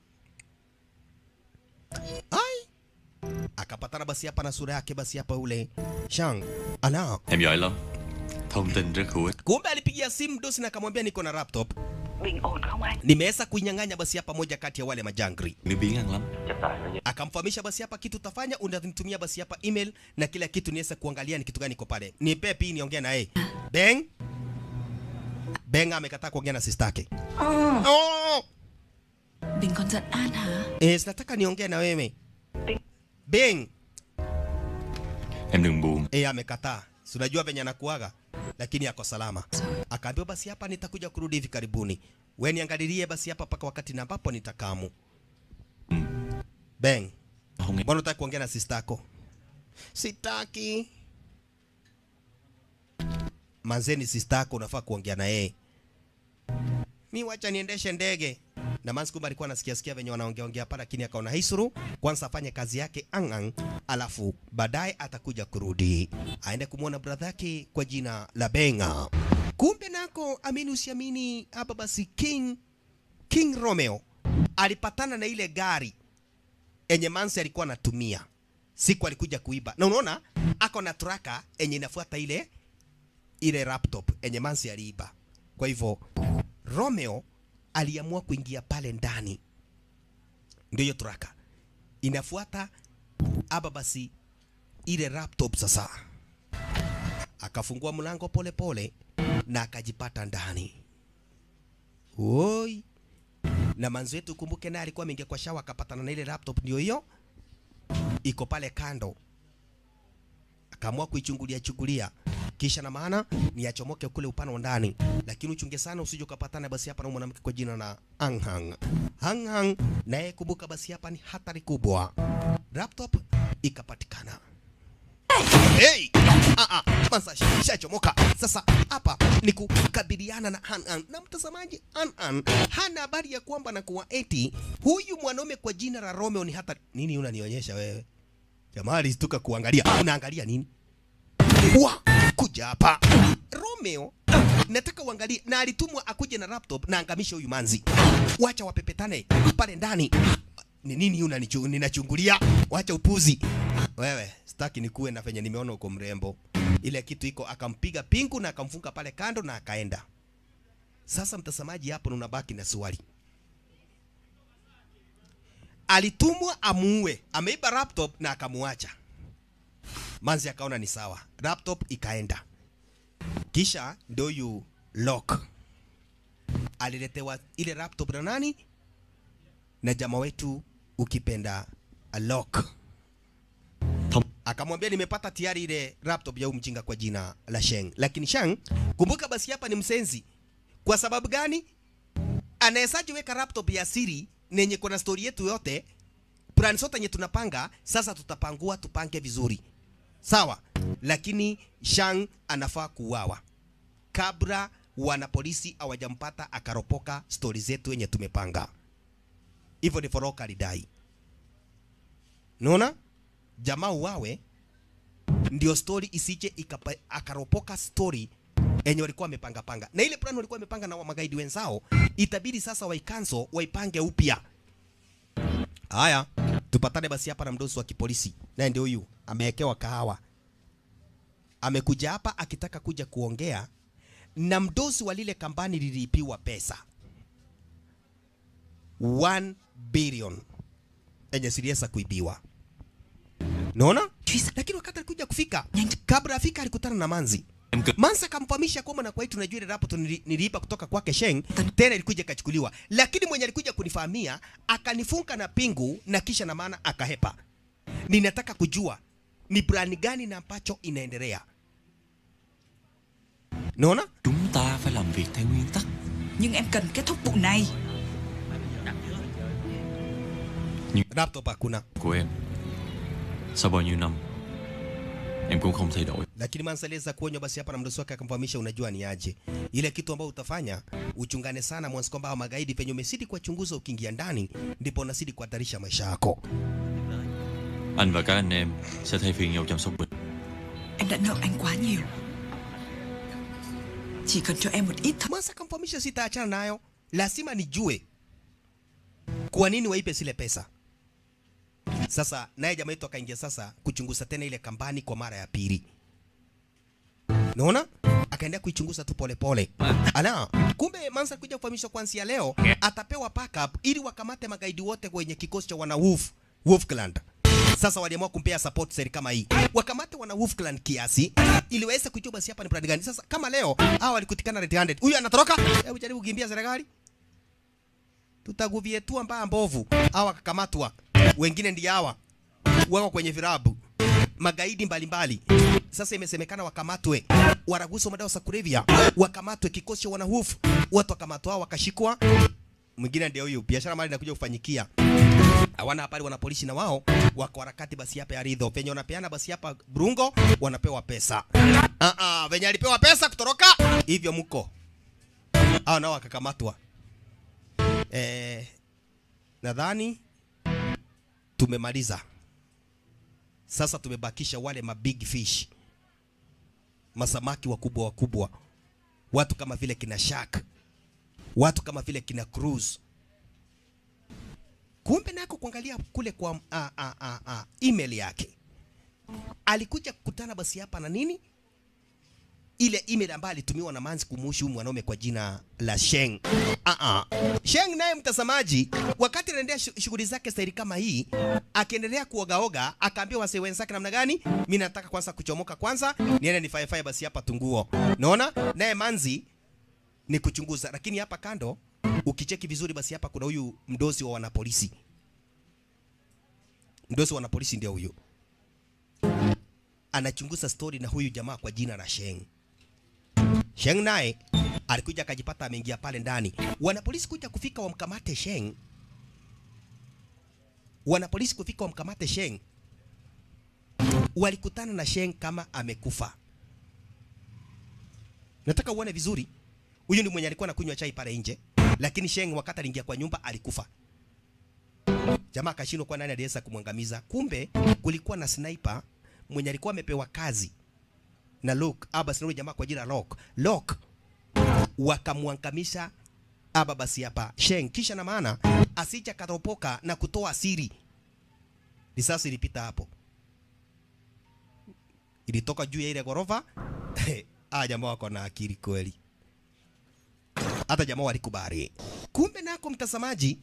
Ai, akapatana basi hapa na sura yake basi hapa ule Shang ana
Em giỏi lắm Thông tin rất hữu ích
kumbe alipigia simu dosi na akamwambia niko na laptop
Bình ổn không anh?
nimeweza kuinyang'anya basi hapa moja kati ya wale majangri
Nếu biến ăn lắm
akamfahamisha basi hapa kitu utafanya unanitumia basi hapa email na kila kitu niweze kuangalia ni kitu gani iko pale nipe pi niongee na yeye beng beng amekataa kuongea na sister yake oh!
Bình còn giận An hả?
eh, sinataka niongee na wewe beng
Em đừng buồn
eh, amekataa si unajua venye anakuaga lakini ako salama akaambiwa basi hapa nitakuja kurudi hivi karibuni we niangalilie basi hapa mpaka wakati na ambapo nitakamu beng
Không nghe
Mbona unataka kuongea na sister yako? Sitaki. Manzeni sister yako unafaa kuongea na yeye. Mi wacha niendeshe ndege. Na Manzi kumbe alikuwa anasikia sikia venye wanaongea ongea hapa lakini akaona haisuru kwanza afanye kazi yake angang alafu baadaye atakuja kurudi. Aende kumwona brother yake kwa jina la Benga. Kumbe nako amini usiamini hapa basi King King Romeo alipatana na ile gari enye Mansi alikuwa anatumia siku alikuja kuiba, na unaona ako na traka enye inafuata ile ile laptop enye Mansi aliiba. Kwa hivyo Romeo aliamua kuingia pale ndani, ndio hiyo traka inafuata aba basi ile laptop sasa, akafungua mlango polepole na akajipata ndani. Oi, na manzi wetu kumbuke, naye alikuwa ameingia kwa shawa akapatana na ile laptop, ndio hiyo iko pale kando, akaamua kuichungulia chungulia, kisha na maana ni achomoke kule upande wa ndani, lakini uchunge sana usije ukapatana basi hapa na mwanamke kwa jina la Anghang. Anghang naye kumbuka, basi hapa ni hatari kubwa. Laptop ikapatikana. Hey! Ah, ah, kwanza shachomoka. Sasa hapa ni kukabiliana na Hanan na mtazamaji. Hanan hana habari ya kwamba na kuwa eti huyu mwanaume kwa jina la Romeo ni hata nini. Unanionyesha wewe jamaa, alistuka kuangalia. Unaangalia nini? Wa kuja hapa Romeo, nataka uangalie, na alitumwa akuje na laptop na angamishe huyu manzi. Wacha wapepetane pale ndani. Ni nini unanichu- ninachungulia? Wacha upuzi wewe, sitaki nikuwe na venye nimeona uko mrembo. Ile kitu iko, akampiga pingu na akamfunga pale kando na akaenda. Sasa mtazamaji, hapo na unabaki na swali, alitumwa amuue, ameiba laptop na akamuacha. Manzi akaona ni sawa, laptop ikaenda. Kisha ndio yu lock aliletewa ile laptop na nani? Na jamaa wetu ukipenda a lock akamwambia nimepata tayari ile laptop ya huyu mjinga kwa jina la Sheng. Lakini Sheng, kumbuka basi hapa ni msenzi. Kwa sababu gani? Anawezaje weka laptop ya siri nenye kuna story yetu yote, plan zote yenye tunapanga, sasa tutapangua tupange vizuri. Sawa? Lakini Shang anafaa kuuawa kabla wana polisi hawajampata akaropoka stori zetu yenye tumepanga. Hivyo ndivyo Roka alidai. Unaona? Jamaa uwawe ndio story isije ikapa, akaropoka story enye walikuwa wamepanga panga, na ile plan walikuwa wamepanga na wa magaidi wenzao, itabidi sasa waikanso waipange upya. Haya, tupatane basi hapa na mdosi wa kipolisi, naye ndio huyu amewekewa kahawa amekuja hapa akitaka kuja kuongea na mdosi wa lile kampani lilipiwa pesa 1 billion enye siliweza kuibiwa naona lakini wakati alikuja kufika kabla afika alikutana na manzi Mansa akamfahamisha kwamba na kwa hiyo tunajua ile rapport nili- niliipa kutoka kwake Sheng tena ilikuja ikachukuliwa, lakini mwenye alikuja kunifahamia akanifunga na pingu na kisha na maana akahepa. Ninataka kujua ni brand gani na ambacho inaendelea. Naona
Chúng ta phải làm việc theo nguyên tắc
Nhưng em cần kết thúc vụ này
laptop hakuna,
của em Sau bao nhiêu năm Em cũng không thay đổi
lakini Mansa aliweza kuonywa basi hapa na mdosi wake akamfahamisha, unajua ni aje ile kitu ambayo utafanya, uchungane sana mwanzo kwamba hao magaidi penye umesidi kuwachunguza, ukiingia ndani ndipo unasidi kuhatarisha maisha yako.
Anh và các anh em sẽ thay phiên nhau chăm sóc Bình
Em đã nợ anh quá nhiều Chỉ cần cho em một ít thời
Mansa akamfahamisha sitaachana nayo, lazima nijue kwa nini waipe zile pesa. Sasa naye jamaa yetu akaingia sasa kuchunguza tena ile kampani kwa mara ya pili. Naona akaendelea kuichunguza tu polepole. Ala, kumbe Mansa kuja kufahamishwa kuanzia leo atapewa backup ili wakamate magaidi wote kwenye kikosi cha wana Wolf, Wolf Clan. Sasa waliamua kumpea support seri kama hii, wakamate wana Wolf Clan kiasi ili waweze kujua basi hapa ni brand gani. Sasa kama leo hawa walikutikana red handed, huyu anatoroka, hebu jaribu kukimbia serikali, tutaguvietua mbaya mbovu. Hawa wakakamatwa, wengine ndio hawa wako kwenye virabu magaidi mbalimbali sasa imesemekana wakamatwe waraguso madawa za kulevya wakamatwe kikosi cha wanahufu watu wakamatwa hao wakashikwa mwingine ndio huyu biashara mali inakuja kufanyikia hawana habari wana polisi na wao wako harakati basi hapa ya ridho penye wanapeana basi hapa brungo wanapewa pesa ah ah venye alipewa pesa kutoroka hivyo mko hao nao wakakamatwa eh nadhani tumemaliza sasa tumebakisha wale ma big fish masamaki wakubwa wakubwa watu kama vile kina shark watu kama vile kina cruise kumbe nako kuangalia kule kwa a, a, a, a, email yake alikuja kukutana basi hapa na nini ile email ambayo alitumiwa na Manzi kumuhusu huyu mwanaume kwa jina la Sheng. Ah ah. Sheng naye mtazamaji, wakati anaendelea shu- shughuli zake staili kama hii, akiendelea kuogaoga, akaambia wasee wenzake namna gani, mimi nataka kwanza kuchomoka kwanza, niende nifaye faye basi hapa tunguo. Naona naye Manzi ni kuchunguza, lakini hapa kando ukicheki vizuri, basi hapa kuna huyu mdozi wa wanapolisi. Mdozi wa wanapolisi ndio huyu anachunguza stori na huyu jamaa kwa jina la Sheng. Sheng naye alikuja akajipata ameingia pale ndani. Wanapolisi kuja kufika wamkamate Sheng. Wanapolisi kufika wamkamate Sheng. Walikutana na Sheng kama amekufa. Nataka uone vizuri. Huyu ni mwenye alikuwa anakunywa chai pale nje, lakini Sheng wakati aliingia kwa nyumba alikufa. Jamaa akashindwa kwa nani aliweza kumwangamiza. Kumbe kulikuwa na sniper mwenye alikuwa amepewa kazi na Luke aba sinauli jamaa kwa jina Lok Lok wakamwangamisha aba basi hapa Sheng, kisha na maana asija karopoka na kutoa siri. Risasi ilipita hapo, ilitoka juu ya ile ghorofa. Ah, jamaa wako na akili kweli, hata jamaa walikubali. Kumbe nako mtazamaji,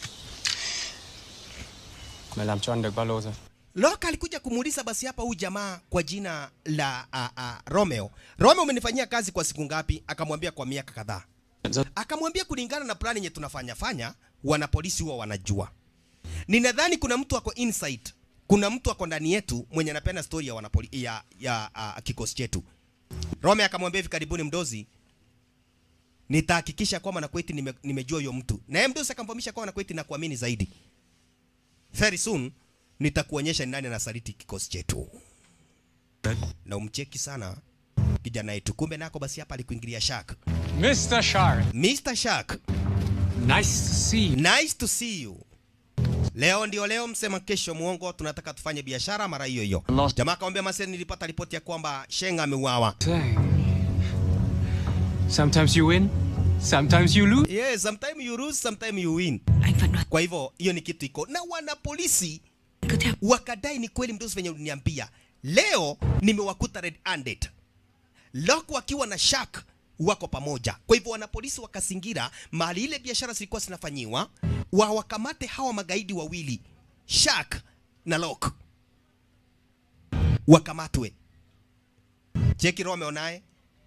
Mày làm cho anh được bao lâu rồi?
Loka alikuja kumuuliza basi hapa huyu jamaa kwa jina la a, a, Romeo. Romeo, umenifanyia kazi kwa siku ngapi? Akamwambia kwa miaka kadhaa. Akamwambia kulingana na plani yenye tunafanya fanya, wana polisi huwa wanajua. Ninadhani kuna mtu ako inside, kuna mtu ako ndani yetu mwenye anapenda story ya wanapoli, ya, ya a, kikosi chetu. Romeo akamwambia hivi karibuni, mdozi, nitahakikisha kwamba Nakweti nime, nimejua huyo mtu. Na yeye mdozi akamfahamisha kwamba Nakweti na kuamini zaidi. Very soon nitakuonyesha ni nani anasaliti kikosi chetu. Na umcheki sana kijana yetu. Kumbe nako basi hapa alikuingilia Shark.
Mr. Shark,
Mr. Shark,
nice to see you.
nice to see you. Leo ndio leo, msema kesho muongo, tunataka tufanye biashara mara hiyo hiyo. Jamaa akamwambia Mase, nilipata ripoti ya kwamba Sheng ameuawa.
Dang. Sometimes you win, sometimes you lose.
Yes, sometime you lose, sometime you win.
Anh vẫn đoán
Kwa hivyo hiyo ni kitu iko na wana polisi
cứ theo
wakadai ni kweli mdozi venye uliniambia. Leo nimewakuta red handed. Lok wakiwa na Shak wako pamoja. Kwa hivyo wanapolisi wakazingira mahali ile biashara zilikuwa zinafanyiwa, wawakamate hawa magaidi wawili Shak na Lok, wakamatwe. Cheki Romeo naye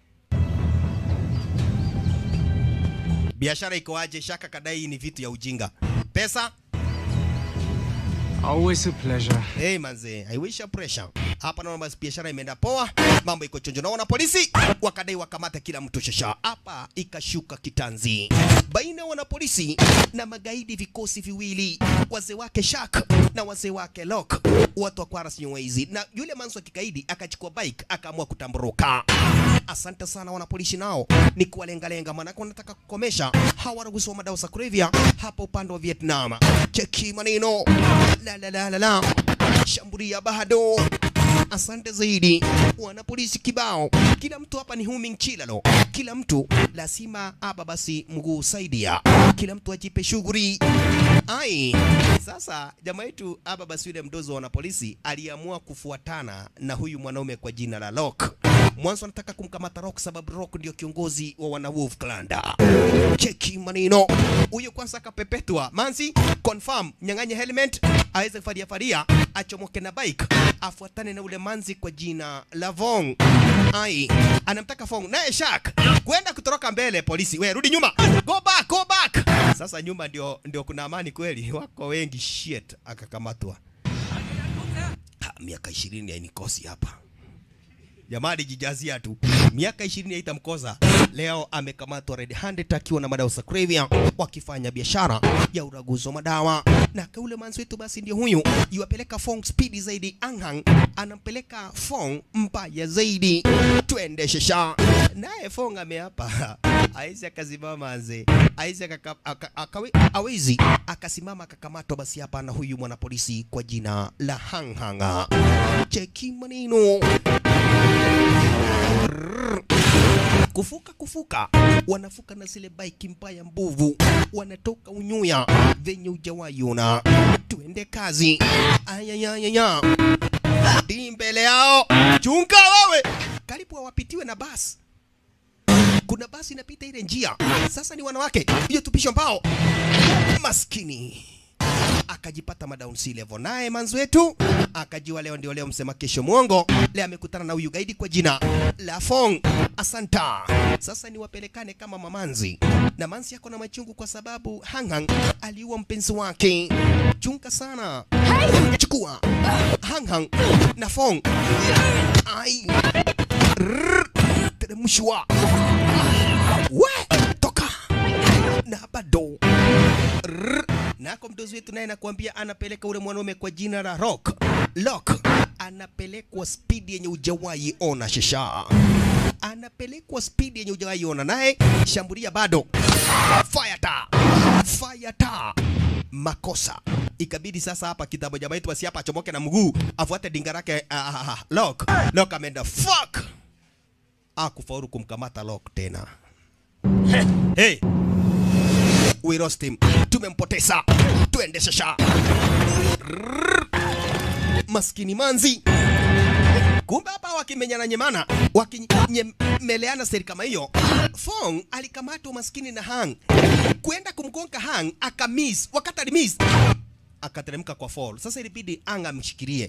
biashara iko aje? Shaka kadai hii ni vitu ya ujinga. Pesa
Always a pleasure.
Hey manze, I wish a pressure. Hapa naona basi biashara imeenda poa, mambo iko chonjo. Naona polisi wakadai wakamata kila mtu shasha. Hapa ikashuka kitanzi baina ya wanapolisi na magaidi, vikosi viwili, wazee wake Shak na wazee wake Lok, watu wa Kwaras Nyewezi, na yule manzo wa kikaidi akachukua bike akaamua kutamburuka. Asante sana wanapolisi, nao ni kuwalengalenga, maanake wanataka kukomesha hawa wanaguzi wa madawa za kulevya hapa upande wa Vietnam. Cheki maneno la la la la la, shambulia bado. Asante zaidi wanapolisi kibao, kila mtu hapa ni humming chilalo, kila mtu lazima aba basi mguu saidia, kila mtu ajipe shughuli. Ai, sasa jamaa yetu aba basi yule mdozi wa wanapolisi aliamua kufuatana na huyu mwanaume kwa jina la Lok. Mwanzo anataka kumkamata Rock sababu Rock ndio kiongozi wa wana Wolf Clan. Cheki maneno. Huyo kwanza akapepetwa. Manzi confirm nyang'anye helmet aweze faria faria achomoke na bike afuatane na ule manzi kwa jina la Vong. Ai, anamtaka Fong naye Shak kwenda kutoroka mbele. Polisi, we rudi nyuma, go back, go back. Sasa nyuma ndio ndio kuna amani kweli, wako wengi. Shit, akakamatwa. Ha, miaka ishirini hainikosi hapa jamaa alijijazia tu miaka ishirini haitamkosa. Leo amekamatwa red handed akiwa na madawa za kulevya, wakifanya biashara ya uraguzi wa madawa. Na kaule manzi wetu basi ndio huyu yuwapeleka Fong speedi zaidi, Anghang anampeleka Fong mbaya zaidi, twende shesha. Naye Fong ameapa aisi akasimama aze aisi akaka- aka- akawe- awezi akasimama akakamatwa basi hapa na huyu mwanapolisi kwa jina la Hanghanga. Cheki maneno kufuka kufuka, wanafuka na zile bike mbaya mbovu, wanatoka unyuya venye ujawaiona. Tuende kazi. Ayayayaya, di mbele yao, chunga wewe, karibu hawapitiwe na basi. Kuna basi inapita ile njia, sasa ni wanawake, hiyo tupisho mbao, maskini akajipata madown sea level. Naye manzi wetu akajua leo ndio leo, msema kesho mwongo. Leo amekutana na huyu gaidi kwa jina la Fong Asanta. Sasa ni wapelekane kama mamanzi, na manzi yako na machungu kwa sababu Hanghang aliua mpenzi wake. Chunga sana, chukua Hanghang na Fong. Ai, Rrrr. teremshwa we toka na bado Rrrr. nako mdozi wetu naye nakwambia anapeleka ule mwanaume kwa jina la Rock Lock, anapelekwa spidi yenye ujawahi ona shesha, anapelekwa spidi yenye ujawahi ona, naye shambulia bado, fire ta fire ta makosa ikabidi sasa hapa kitabu jamaa yetu basi hapa achomoke na mguu afuate dinga lake uh, uh, Lock Lock ameenda fuck akufaulu kumkamata Lock tena hey we lost him, tumempoteza, twende shasha. Rrrr. Maskini manzi, kumbe hapa wakimenyana nyemana, wakinyemeleana seri kama hiyo. Fong alikamatwa maskini na Hang kwenda kumgonga Hang, akamiss. Wakati alimiss akateremka kwa fall. Sasa ilibidi Hang amshikilie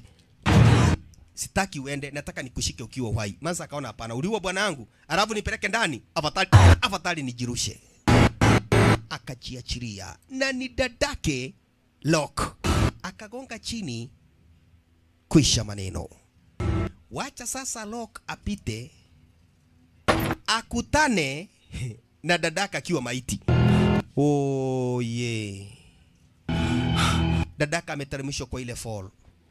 sitaki uende, nataka nikushike ukiwa uhai. Manza akaona hapana, uliua bwana wangu, alafu nipeleke ndani, afadhali afadhali nijirushe akajiachilia na ni dadake Lock akagonga chini, kwisha maneno. Wacha sasa Lock apite akutane na dadaka akiwa maiti. Oh, yeah. Dadaka ameteremshwa kwa ile fall,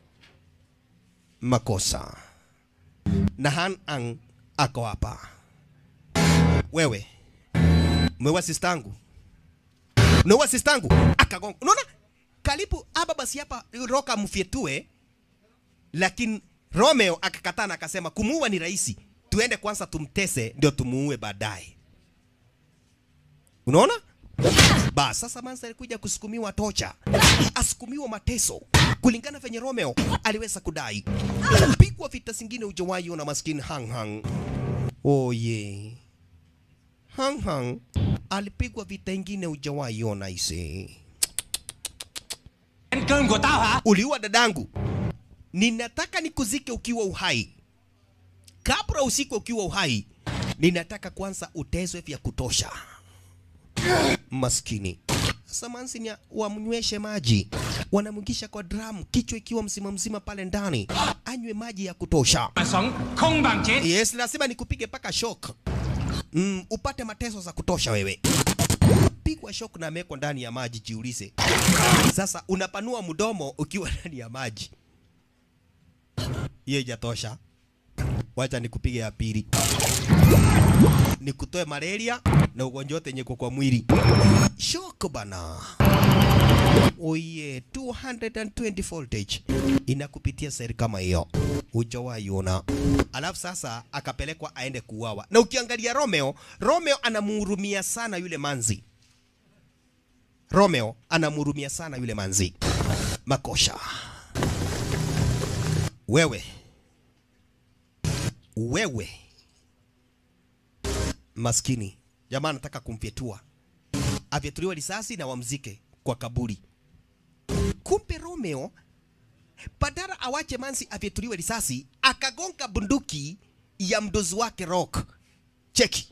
makosa na Han Ang ako hapa. Wewe umeua sistangu unaua sistangu akagonga. Unaona karibu hapa basi hapa Roka mfyetue, lakini Romeo akakataa na akasema kumuua ni rahisi, tuende kwanza tumtese ndio tumuue baadaye. Unaona? Bas sasa Mansa alikuja kusukumiwa tocha, asukumiwa mateso kulingana venye Romeo aliweza kudai. Pigwa vita zingine ujawahi ona maskini Hang Hang. Oye. Hang Hang alipigwa vita ingine hujawahi ona ise.
Ăn cơm của tao hả?
Uliua dadangu. Ninataka nikuzike ukiwa uhai. Kabla usikwe ukiwa uhai, ninataka kwanza utezwe vya kutosha. Maskini. Sasa mansi ni wamnyweshe maji, wanamwingisha kwa dramu, kichwa ikiwa mzima mzima pale ndani, anywe maji ya kutosha.
Mà sống không bằng chết.
Yes, lazima nikupige paka shock. Mm, upate mateso za kutosha wewe. Pigwa shock na amewekwa ndani ya maji, jiulize. Sasa unapanua mdomo ukiwa ndani ya maji. Hiyo ijatosha. Wacha nikupige ya pili. Nikutoe malaria na ugonjwa wote yenye uko kwa mwili. Shock bana. Oye, 220 voltage inakupitia seri kama hiyo, hujawahi ona. Alafu sasa akapelekwa aende kuuawa, na ukiangalia Romeo, Romeo anamhurumia sana yule manzi. Romeo anamhurumia sana yule manzi. Makosha wewe, wewe maskini jamaa anataka kumfyetua, afyetuliwe risasi na wamzike kwa kaburi. Kumbe Romeo badala awache Mansi afyetuliwe risasi, akagonga bunduki ya mdozi wake Rock. Cheki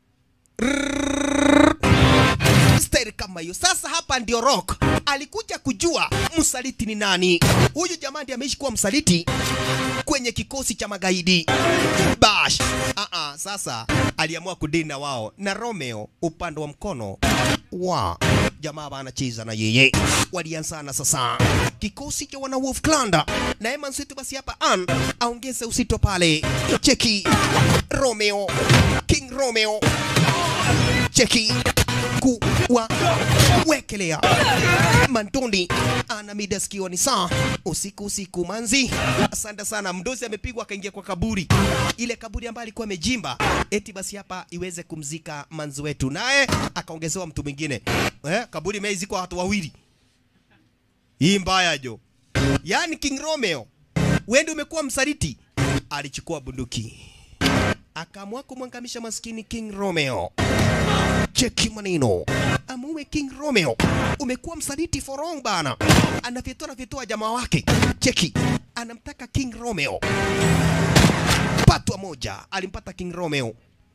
style kama hiyo. Sasa hapa ndio Rock alikuja kujua msaliti ni nani. Huyu jamaa ndiye ameishi kuwa msaliti kwenye kikosi cha magaidi Bash. Ah ah, sasa aliamua kudini na wao na Romeo upande wa mkono wa jamaa wanacheza na yeye, walianzana sasa kikosi cha wana Wolf Clan na Eman Sweet. Basi hapa an aongeze usito pale, cheki Romeo, King Romeo, cheki kuwa wekelea Mandondi ana mida sikioni saa usiku usiku manzi. Asante sana, mdozi amepigwa akaingia kwa kaburi, ile kaburi ambayo alikuwa amejimba, eti basi hapa iweze kumzika manzi wetu, naye akaongezewa mtu mwingine eh, kaburi imeizikwa watu wawili. Hii mbaya jo, yaani King Romeo wewe umekuwa msaliti. Alichukua bunduki akaamua kumwangamisha maskini King Romeo. Cheki maneno amuwe King Romeo, umekuwa msaliti for long bana. Anafyetua anafyetua jamaa wake, cheki, anamtaka King Romeo. Patwa moja alimpata King Romeo,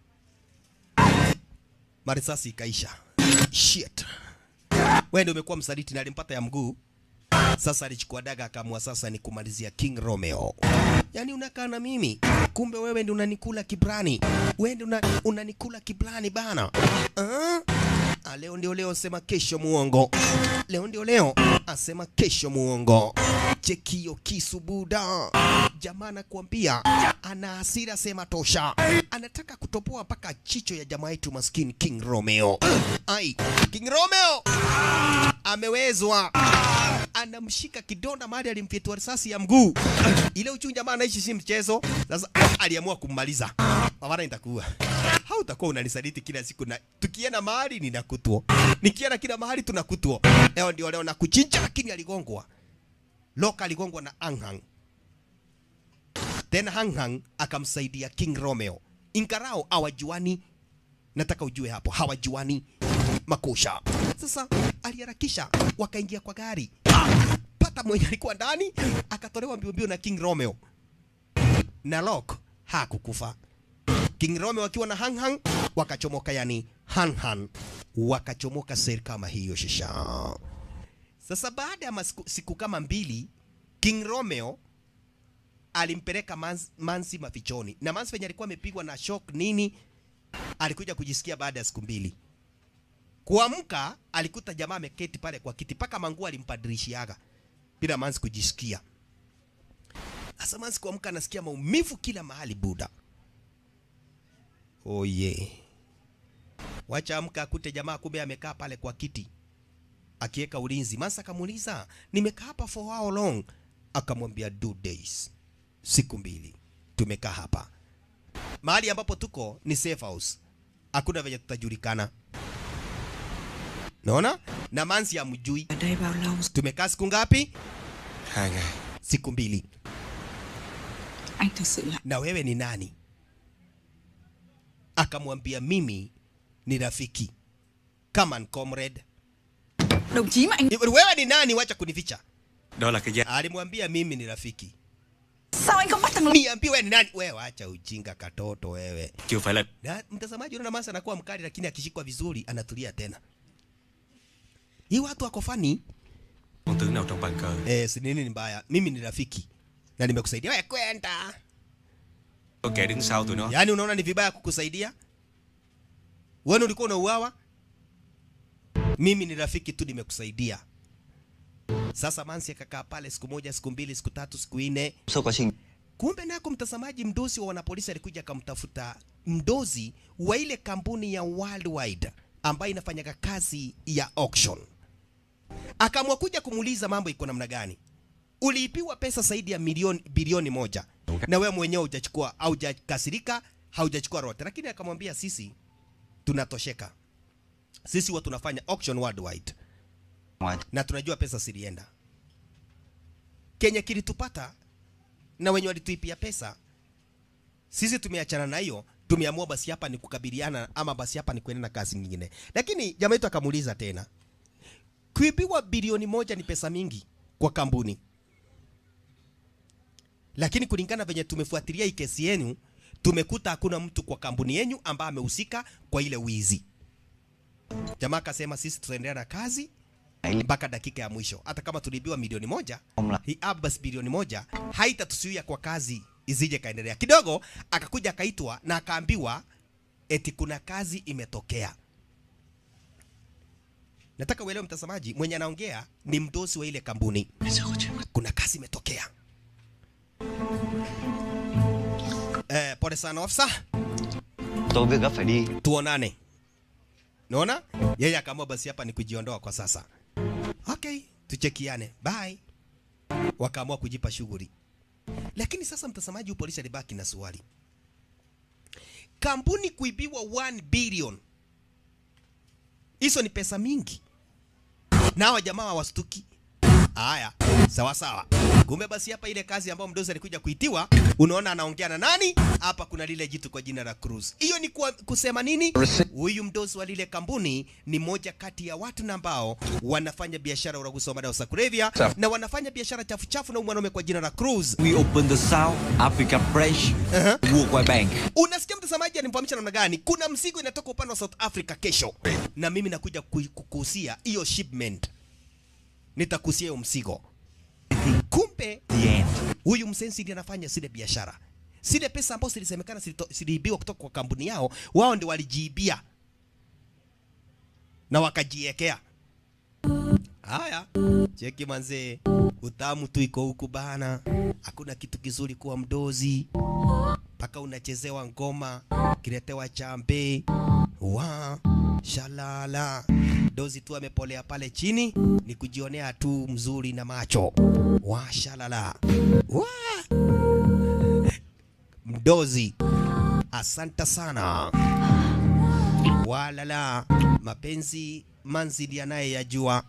marisasi ikaisha. Shit, wewe ndio umekuwa msaliti na alimpata ya mguu. Sasa alichukua daga akaamua sasa ni kumalizia King Romeo. Yaani unakaa na mimi, kumbe wewe ndio unanikula kibrani, wewe ndio una, unanikula kibrani bana. Ah? Ah, leo ndio leo, sema kesho muongo. Leo ndio leo, asema kesho muongo. Chekio kisu buda. Jamaa anakuambia ana hasira, sema tosha. Anataka kutopoa mpaka chicho ya jamaa yetu maskini King Romeo. Ai, King Romeo amewezwa anamshika kidonda mahali alimfyetua risasi ya mguu. Ile uchungu jamaa anaishi si mchezo. Sasa aliamua kummaliza. Mawara nitakuwa. Hautakuwa unanisaliti kila siku na tukienda mahali ninakutwa. Nikienda kila mahali tunakutwa. Leo ndio leo nakuchinja lakini aligongwa. Loka aligongwa na Anghang. Tena Anghang akamsaidia King Romeo. Ingarao hawajuani. Nataka ujue hapo hawajuani makosha. Sasa aliharakisha, wakaingia kwa gari, pata mwenye alikuwa ndani, akatolewa mbio mbio na King Romeo na Lock hakukufa. King Romeo akiwa na Hang Hang wakachomoka, yani Han Han wakachomoka seri kama hiyo shisha. Sasa baada ya masiku, siku kama mbili King Romeo alimpeleka Mans, Mansi mafichoni na Mansi venye alikuwa amepigwa na shock nini, alikuja kujisikia baada ya siku mbili. Kuamka alikuta jamaa ameketi pale kwa kiti, paka manguo alimpadirishiaga bila Mansi kujisikia. Sasa Mansi kuamka anasikia maumivu kila mahali buda. Oh yeah. Wacha amka akute jamaa kumbe amekaa pale kwa kiti akiweka ulinzi. Mansi akamuuliza, nimekaa hapa for how long? Akamwambia two days, siku mbili tumekaa hapa. Mahali ambapo tuko ni safe house, hakuna venye tutajulikana. Naona na Mansi amjui.
Ở đây bao lâu
Tumekaa siku ngapi?
Hai ngày
Siku mbili.
Anh thực sự là
Na wewe ni nani? akamwambia mimi ni rafiki come on comrade
Đồng chí mà anh
wewe ni nani wacha kunificha
Đó là cái giá
alimwambia mimi ni rafiki
Sao anh không bắt thằng Long
niambie wewe ni nani wewe acha ujinga katoto wewe
chưa phải là
na mtazamaji unaona Mansa anakuwa mkali lakini akishikwa vizuri anatulia tena hii watu wako fani
con tướng nào trong bàn cờ.
eh, si nini ni mbaya mimi ni rafiki na nimekusaidia wewe kwenda
Có kẻ đứng sau tụi nó.
yaani unaona ni vibaya kukusaidia wewe ulikuwa unauawa mimi ni rafiki tu nimekusaidia sasa Mansi akakaa pale siku moja siku mbili siku tatu siku nne
Sau quá trình
Kumbe nako mtazamaji, mdozi wa wanapolisi alikuja akamtafuta mdozi wa ile kampuni ya Worldwide ambayo inafanyaga kazi ya auction. Akaamua kuja kumuuliza mambo iko namna gani. Uliipiwa pesa zaidi ya milioni bilioni moja na wewe mwenyewe hujachukua, haujakasirika, haujachukua rote, lakini akamwambia sisi tunatosheka, sisi huwa tunafanya auction worldwide
ngoài
na tunajua pesa zilienda. Kenye kilitupata na wenye walituipia pesa, sisi tumeachana na hiyo, tumeamua basi hapa ni kukabiliana ama basi hapa ni kuenda na kazi nyingine. Lakini jamaa yetu akamuuliza tena, kuibiwa bilioni moja ni pesa mingi kwa kampuni, lakini kulingana venye tumefuatilia hii kesi yenu, tumekuta hakuna mtu kwa kampuni yenu ambaye amehusika kwa ile wizi. Jamaa akasema sisi tutaendelea na kazi mpaka dakika ya mwisho. Hata kama tuliibiwa milioni moja,
Omla.
hii Abbas bilioni moja haitatusuia kwa kazi izije kaendelea. Kidogo akakuja akaitwa na akaambiwa eti kuna kazi imetokea. Nataka uelewe mtazamaji, mwenye anaongea ni mdosi wa ile kampuni. Kuna kazi imetokea. Eh, pole sana ofisa,
tôi việc gấp phải đi
tuonane. Naona yeye akaamua basi hapa ni kujiondoa kwa sasa. Okay, tuchekiane. Bye. Wakaamua kujipa shughuli. Lakini sasa mtazamaji, polisi alibaki na swali. Kampuni kuibiwa 1 billion. Hizo ni pesa mingi. Na hawa jamaa hawastuki. Haya, sawa sawa. Kumbe basi hapa ile kazi ambayo mdozi alikuja kuitiwa, unaona anaongea na nani? Hapa kuna lile jitu kwa jina la Cruz. Hiyo ni kwa, kusema nini? Huyu mdozi wa lile kampuni ni moja kati ya watu na ambao wanafanya biashara ya uraguzi wa madawa za kulevya na wanafanya biashara chafu chafu na huyu mwanaume kwa jina la Cruz.
We open the South Africa branch Worldwide Bank.
Unasikia mtazamaji anifahamisha namna gani? Kuna mzigo inatoka upande wa South Africa kesho, na mimi nakuja ku- kukuhusia hiyo shipment, nitakuhusia hiyo mzigo. Kumbe
The end.
huyu msensi ndiye anafanya zile biashara, zile pesa ambazo zilisemekana zilito- ziliibiwa kutoka kwa kampuni yao, wao ndio walijiibia na wakajiekea. Haya, cheki manzee, utamu tu iko huku bana, hakuna kitu kizuri kuwa mdozi mpaka unachezewa ngoma, kiletewa chambe wa shalala, dozi tu amepolea pale chini, ni kujionea tu mzuri na macho wa shalala wa mdozi. Asante sana walala, mapenzi manzili yanayeyajua.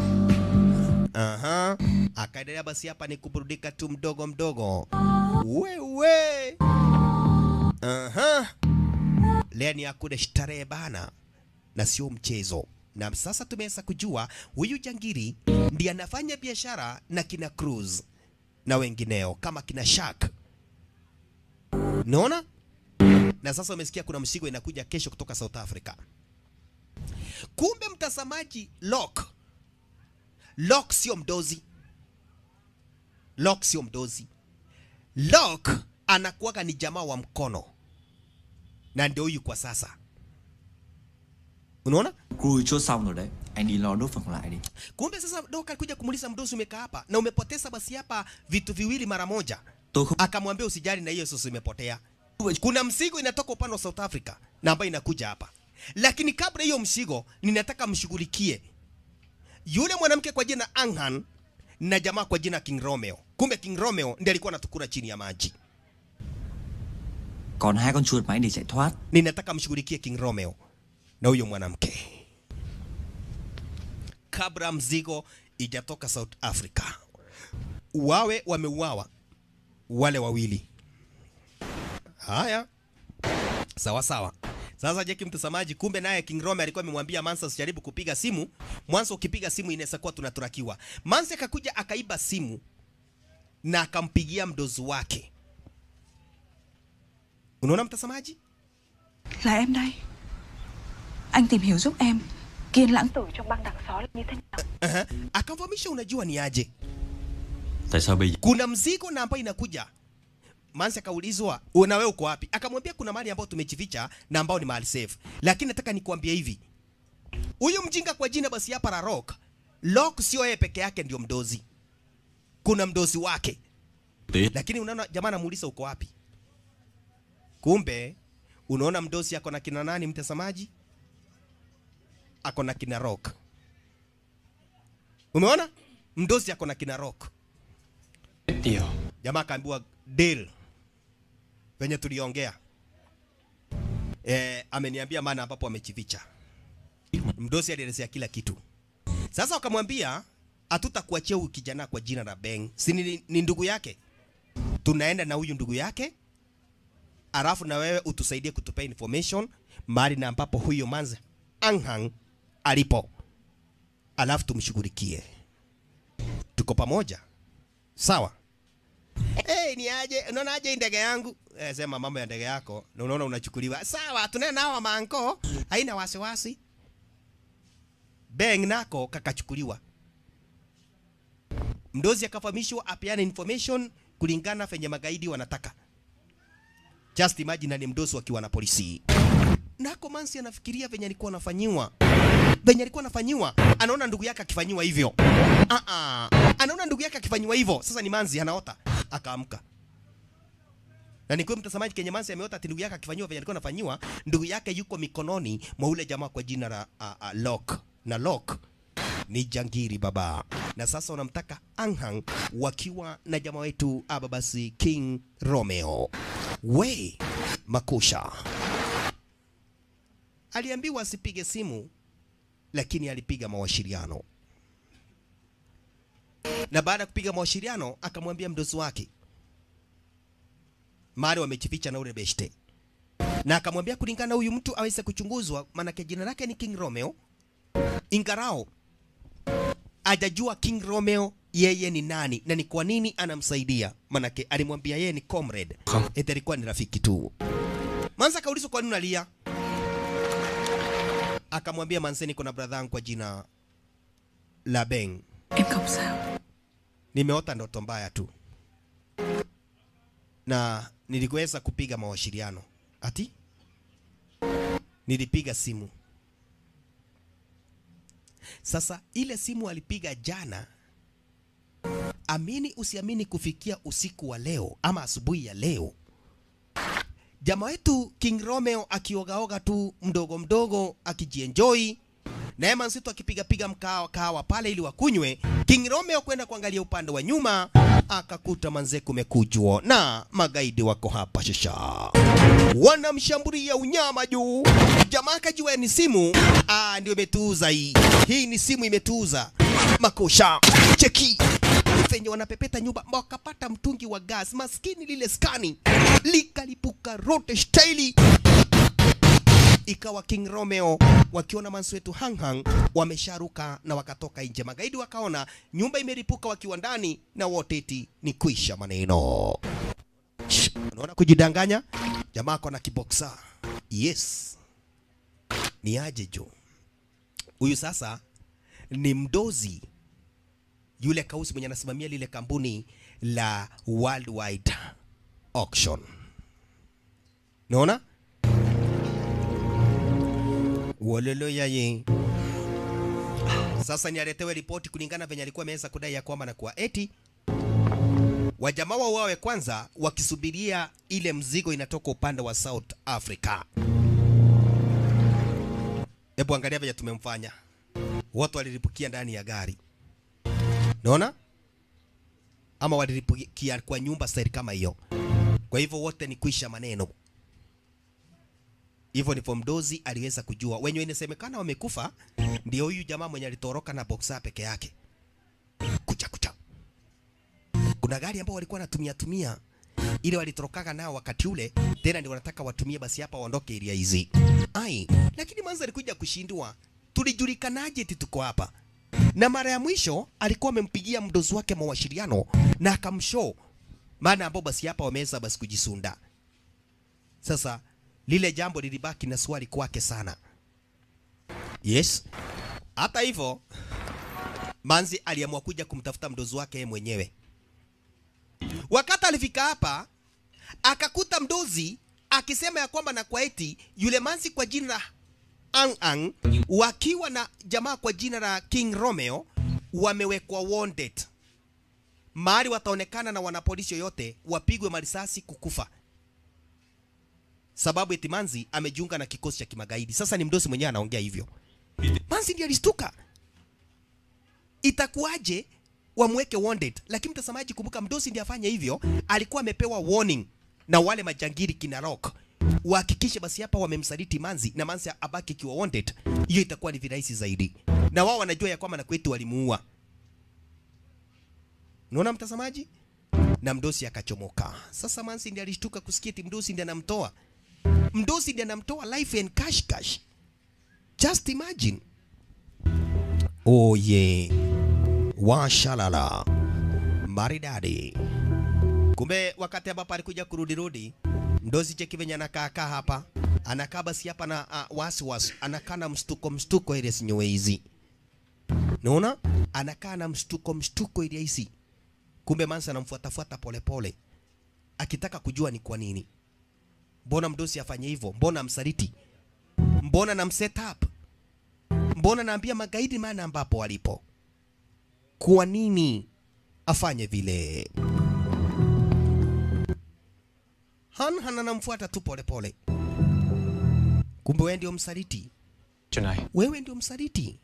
Aha, akaendelea basi, hapa ni kuburudika tu mdogo mdogo. Wewe Aha. Leo ni akule starehe bana, na sio mchezo. Na sasa tumeweza kujua huyu jangiri ndiye anafanya biashara na kina Cruz na wengineo kama kina Shark. Naona? Na sasa umesikia kuna mzigo inakuja kesho kutoka South Africa. Kumbe mtazamaji, Lock Lock sio mdozi. Lock sio mdozi. Lock anakuwaga ni jamaa wa mkono, na ndio huyu kwa sasa. Unaona?
Cruise chốt xong rồi đấy. Anh đi lo đốt phần lại đi.
Kumbe sasa Doka alikuja kumuuliza mdozi, umekaa hapa na umepoteza basi hapa vitu viwili mara moja.
Tôi không
Akamwambia usijali, na hiyo sasa imepotea. Kuna mzigo inatoka upande wa South Africa na ambayo inakuja hapa, lakini kabla hiyo mzigo, ninataka mshughulikie yule mwanamke kwa jina Anghan na jamaa kwa jina King Romeo. Kumbe King Romeo ndiye alikuwa anatukura chini ya maji.
còn hai con chuột máy để chạy thoát.
ninataka mshughulikie King Romeo na huyo mwanamke kabla mzigo ijatoka South Africa. Wawe wameuawa wale wawili. Haya, sawa sawa. Sasa Jeki mtazamaji, kumbe naye King Rome alikuwa amemwambia Mansa usijaribu kupiga simu. Mwanzo ukipiga simu inaweza kuwa tunaturakiwa. Mansa akakuja akaiba simu na akampigia mdozi wake. Unaona mtazamaji?
Là em đây Anh tìm hiểu giúp em Kiên lãng tử trong băng đằng xó là như thế nào
Uh-huh. Akamfahamisha unajua ni aje.
Tại sao bây giờ
Kuna mzigo na ambayo inakuja. Mansi akaulizwa, "Una wewe uko wapi?" Akamwambia kuna mahali ambayo tumejificha na ambao ni mahali safe. Lakini nataka nikuambie hivi. Huyu mjinga kwa jina basi hapa la Rock. Rock sio yeye peke yake ndio mdozi. Kuna mdozi wake.
tí
Lakini unaona jamaa anamuuliza uko wapi? Kumbe unaona mdozi ako na kina nani mtazamaji? Ako na kina Rock. Umeona? Mdozi ako na kina Rock.
Ndio.
Jamaa akaambiwa deal venye tuliongea. Eh, ameniambia maana ambapo amechificha. Mdosi alielezea kila kitu. Sasa wakamwambia hatutakuachia huyu kijana kwa jina la Beng. Si ni, ni ndugu yake. Tunaenda na huyu ndugu yake. Alafu na wewe utusaidie kutupea information mahali na ambapo huyo manze Anghang alipo. Alafu tumshughulikie. Tuko pamoja. Sawa? Hey, ni aje? Unaona aje hii ndege yangu? Eh, sema mambo ya ndege yako na unaona unachukuliwa. Sawa, tunaenda nao manko. Haina wasiwasi. Beng nako kakachukuliwa. Mdozi akafahamishwa apeane information kulingana venye magaidi wanataka. Just imagine ni mdozi wakiwa na polisi. Nako Mansi anafikiria venye alikuwa anafanyiwa. Venye alikuwa anafanyiwa, anaona ndugu yake akifanyiwa hivyo. Ah ah. Anaona ndugu yake akifanyiwa hivyo. Sasa ni Manzi anaota. Akaamka. Na ni kweli mtazamaji, Kenya Mansi ameota ati ndugu yake akifanyiwa venye alikuwa anafanyiwa, ndugu yake yuko mikononi mwa ule jamaa kwa jina la uh, uh, Lock. Na Lock ni jangiri baba, na sasa wanamtaka Anghang wakiwa na jamaa wetu aba basi King Romeo. We makusha aliambiwa asipige simu, lakini alipiga mawasiliano, na baada ya kupiga mawasiliano akamwambia mdozi wake mari wamejificha na ule beshte, na akamwambia kulingana na huyu mtu aweze kuchunguzwa, maanake jina lake ni King Romeo, ingarao ajajua King Romeo yeye ni nani na ni kwa nini anamsaidia, manake alimwambia yeye ni comrade, eti alikuwa ni rafiki tu. Mansa akaulizwa kwa nini unalia, akamwambia Manse, niko na brother yangu kwa jina la Beng,
Em không sao
nimeota ndoto mbaya tu na niliweza kupiga mawasiliano. Ati nilipiga simu. Sasa ile simu alipiga jana, amini usiamini, kufikia usiku wa leo ama asubuhi ya leo, jamaa wetu King Romeo akiogaoga tu mdogo mdogo akijienjoy na Eman Situ akipigapiga mkawa kawa pale ili wakunywe. King Romeo kwenda kuangalia upande wa nyuma, akakuta manze kumekujwa na magaidi wako hapa shasha, wanamshambulia unyama juu. Jamaa akajua ni simu, ah, ndio imetuuza hii. Hii ni simu imetuuza. Makosha cheki venye wanapepeta nyumba, wakapata mtungi wa gas, maskini lile skani likalipuka rote staili ikawa King Romeo wakiona mansi wetu Hanghang wamesharuka na wakatoka nje. Magaidi wakaona nyumba imeripuka wakiwa ndani na wote eti ni kuisha maneno. Ch, Unaona kujidanganya? Jamaa ako na kiboksa. Yes. Ni aje jo. Huyu sasa ni mdozi yule kausi mwenye anasimamia lile kampuni la Worldwide Auction. Unaona? Wololo yaye. Sasa ni aletewe ripoti kulingana venye alikuwa ameweza kudai ya kwamba na kuwa eti wajamaa wao wawe kwanza wakisubiria ile mzigo inatoka upande wa South Africa. Hebu angalia venye tumemfanya. Watu waliripukia ndani ya gari. Naona? Ama waliripukia kwa nyumba staili kama hiyo. Kwa hivyo wote ni kuisha maneno. Hivyo ndivyo mdozi aliweza kujua. Wenye inasemekana wamekufa ndio huyu jamaa mwenye alitoroka na boxer peke yake. Kucha kucha. Kuna gari ambao walikuwa wanatumia tumia ile walitorokaga nao wakati ule, tena ndio wanataka watumie basi hapa waondoke area hizi. ai lakini manzi alikuja kushindwa tulijulikanaje eti tuko hapa na mara ya mwisho alikuwa amempigia mdozi wake mawasiliano na akamshow maana ambao basi hapa wameweza basi kujisunda sasa lile jambo lilibaki na swali kwake sana yes hata hivyo manzi aliamua kuja kumtafuta mdozi wake yeye mwenyewe wakati alifika hapa akakuta mdozi akisema ya kwamba na kwa eti yule manzi kwa jina la Ang Ang wakiwa na jamaa kwa jina la King Romeo wamewekwa wanted, mahali wataonekana na wanapolisi yoyote wapigwe marisasi kukufa, sababu eti Manzi amejiunga na kikosi cha kimagaidi. Sasa ni mdosi mwenyewe anaongea hivyo. Manzi ndiye alistuka, itakuwaje wamweke wanted? Lakini mtazamaji, kumbuka mdosi ndiye afanye hivyo, alikuwa amepewa warning na wale majangiri kina Rock wahakikishe basi hapa wamemsaliti Manzi na Manzi abaki kiwa wanted, hiyo itakuwa ni virahisi zaidi, na wao wanajua ya kwamba na kwetu walimuua. Unaona mtazamaji, na mdosi akachomoka. Sasa Manzi ndiye alishtuka kusikia eti mdosi ndiye anamtoa, mdosi ndiye anamtoa life and cash cash. Just imagine. Oh yeah. Washalala. Maridadi. Kumbe wakati ambapo alikuja kurudi rudi, mdozi cheki venye anakaa kaa hapa, anakaa basi hapa na uh, wasi wasi, anakaa na mstuko mstuko ile sinyowe hizi. Unaona? Anakaa na mstuko mstuko ile hizi. Kumbe Mansa anamfuata fuata pole pole. Akitaka kujua ni kwa nini. Mbona mdosi afanye hivyo? Mbona amsaliti? Mbona nam set up? Mbona naambia magaidi maana ambapo walipo? Kwa nini afanye vile? Han Han anamfuata tu pole pole. Kumbe wewe ndio msaliti.
Chuyện này
Wewe ndio msaliti.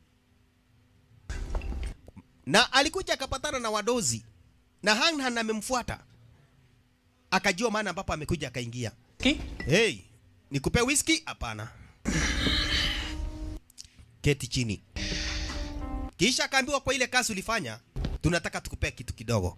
Na alikuja akapatana na wadozi na Han Han amemfuata, akajua maana ambapo amekuja akaingia. Hey, nikupe whisky? Hapana. Keti chini. Kisha akaambiwa kwa ile kazi ulifanya, tunataka tukupea kitu kidogo.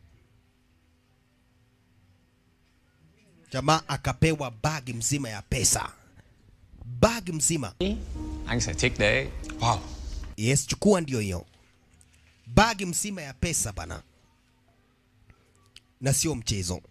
Jamaa akapewa bag mzima ya pesa, bag mzima.
Anh sẽ thích đấy Wow
Yes, chukua ndio hiyo bag mzima ya pesa bana, na sio mchezo.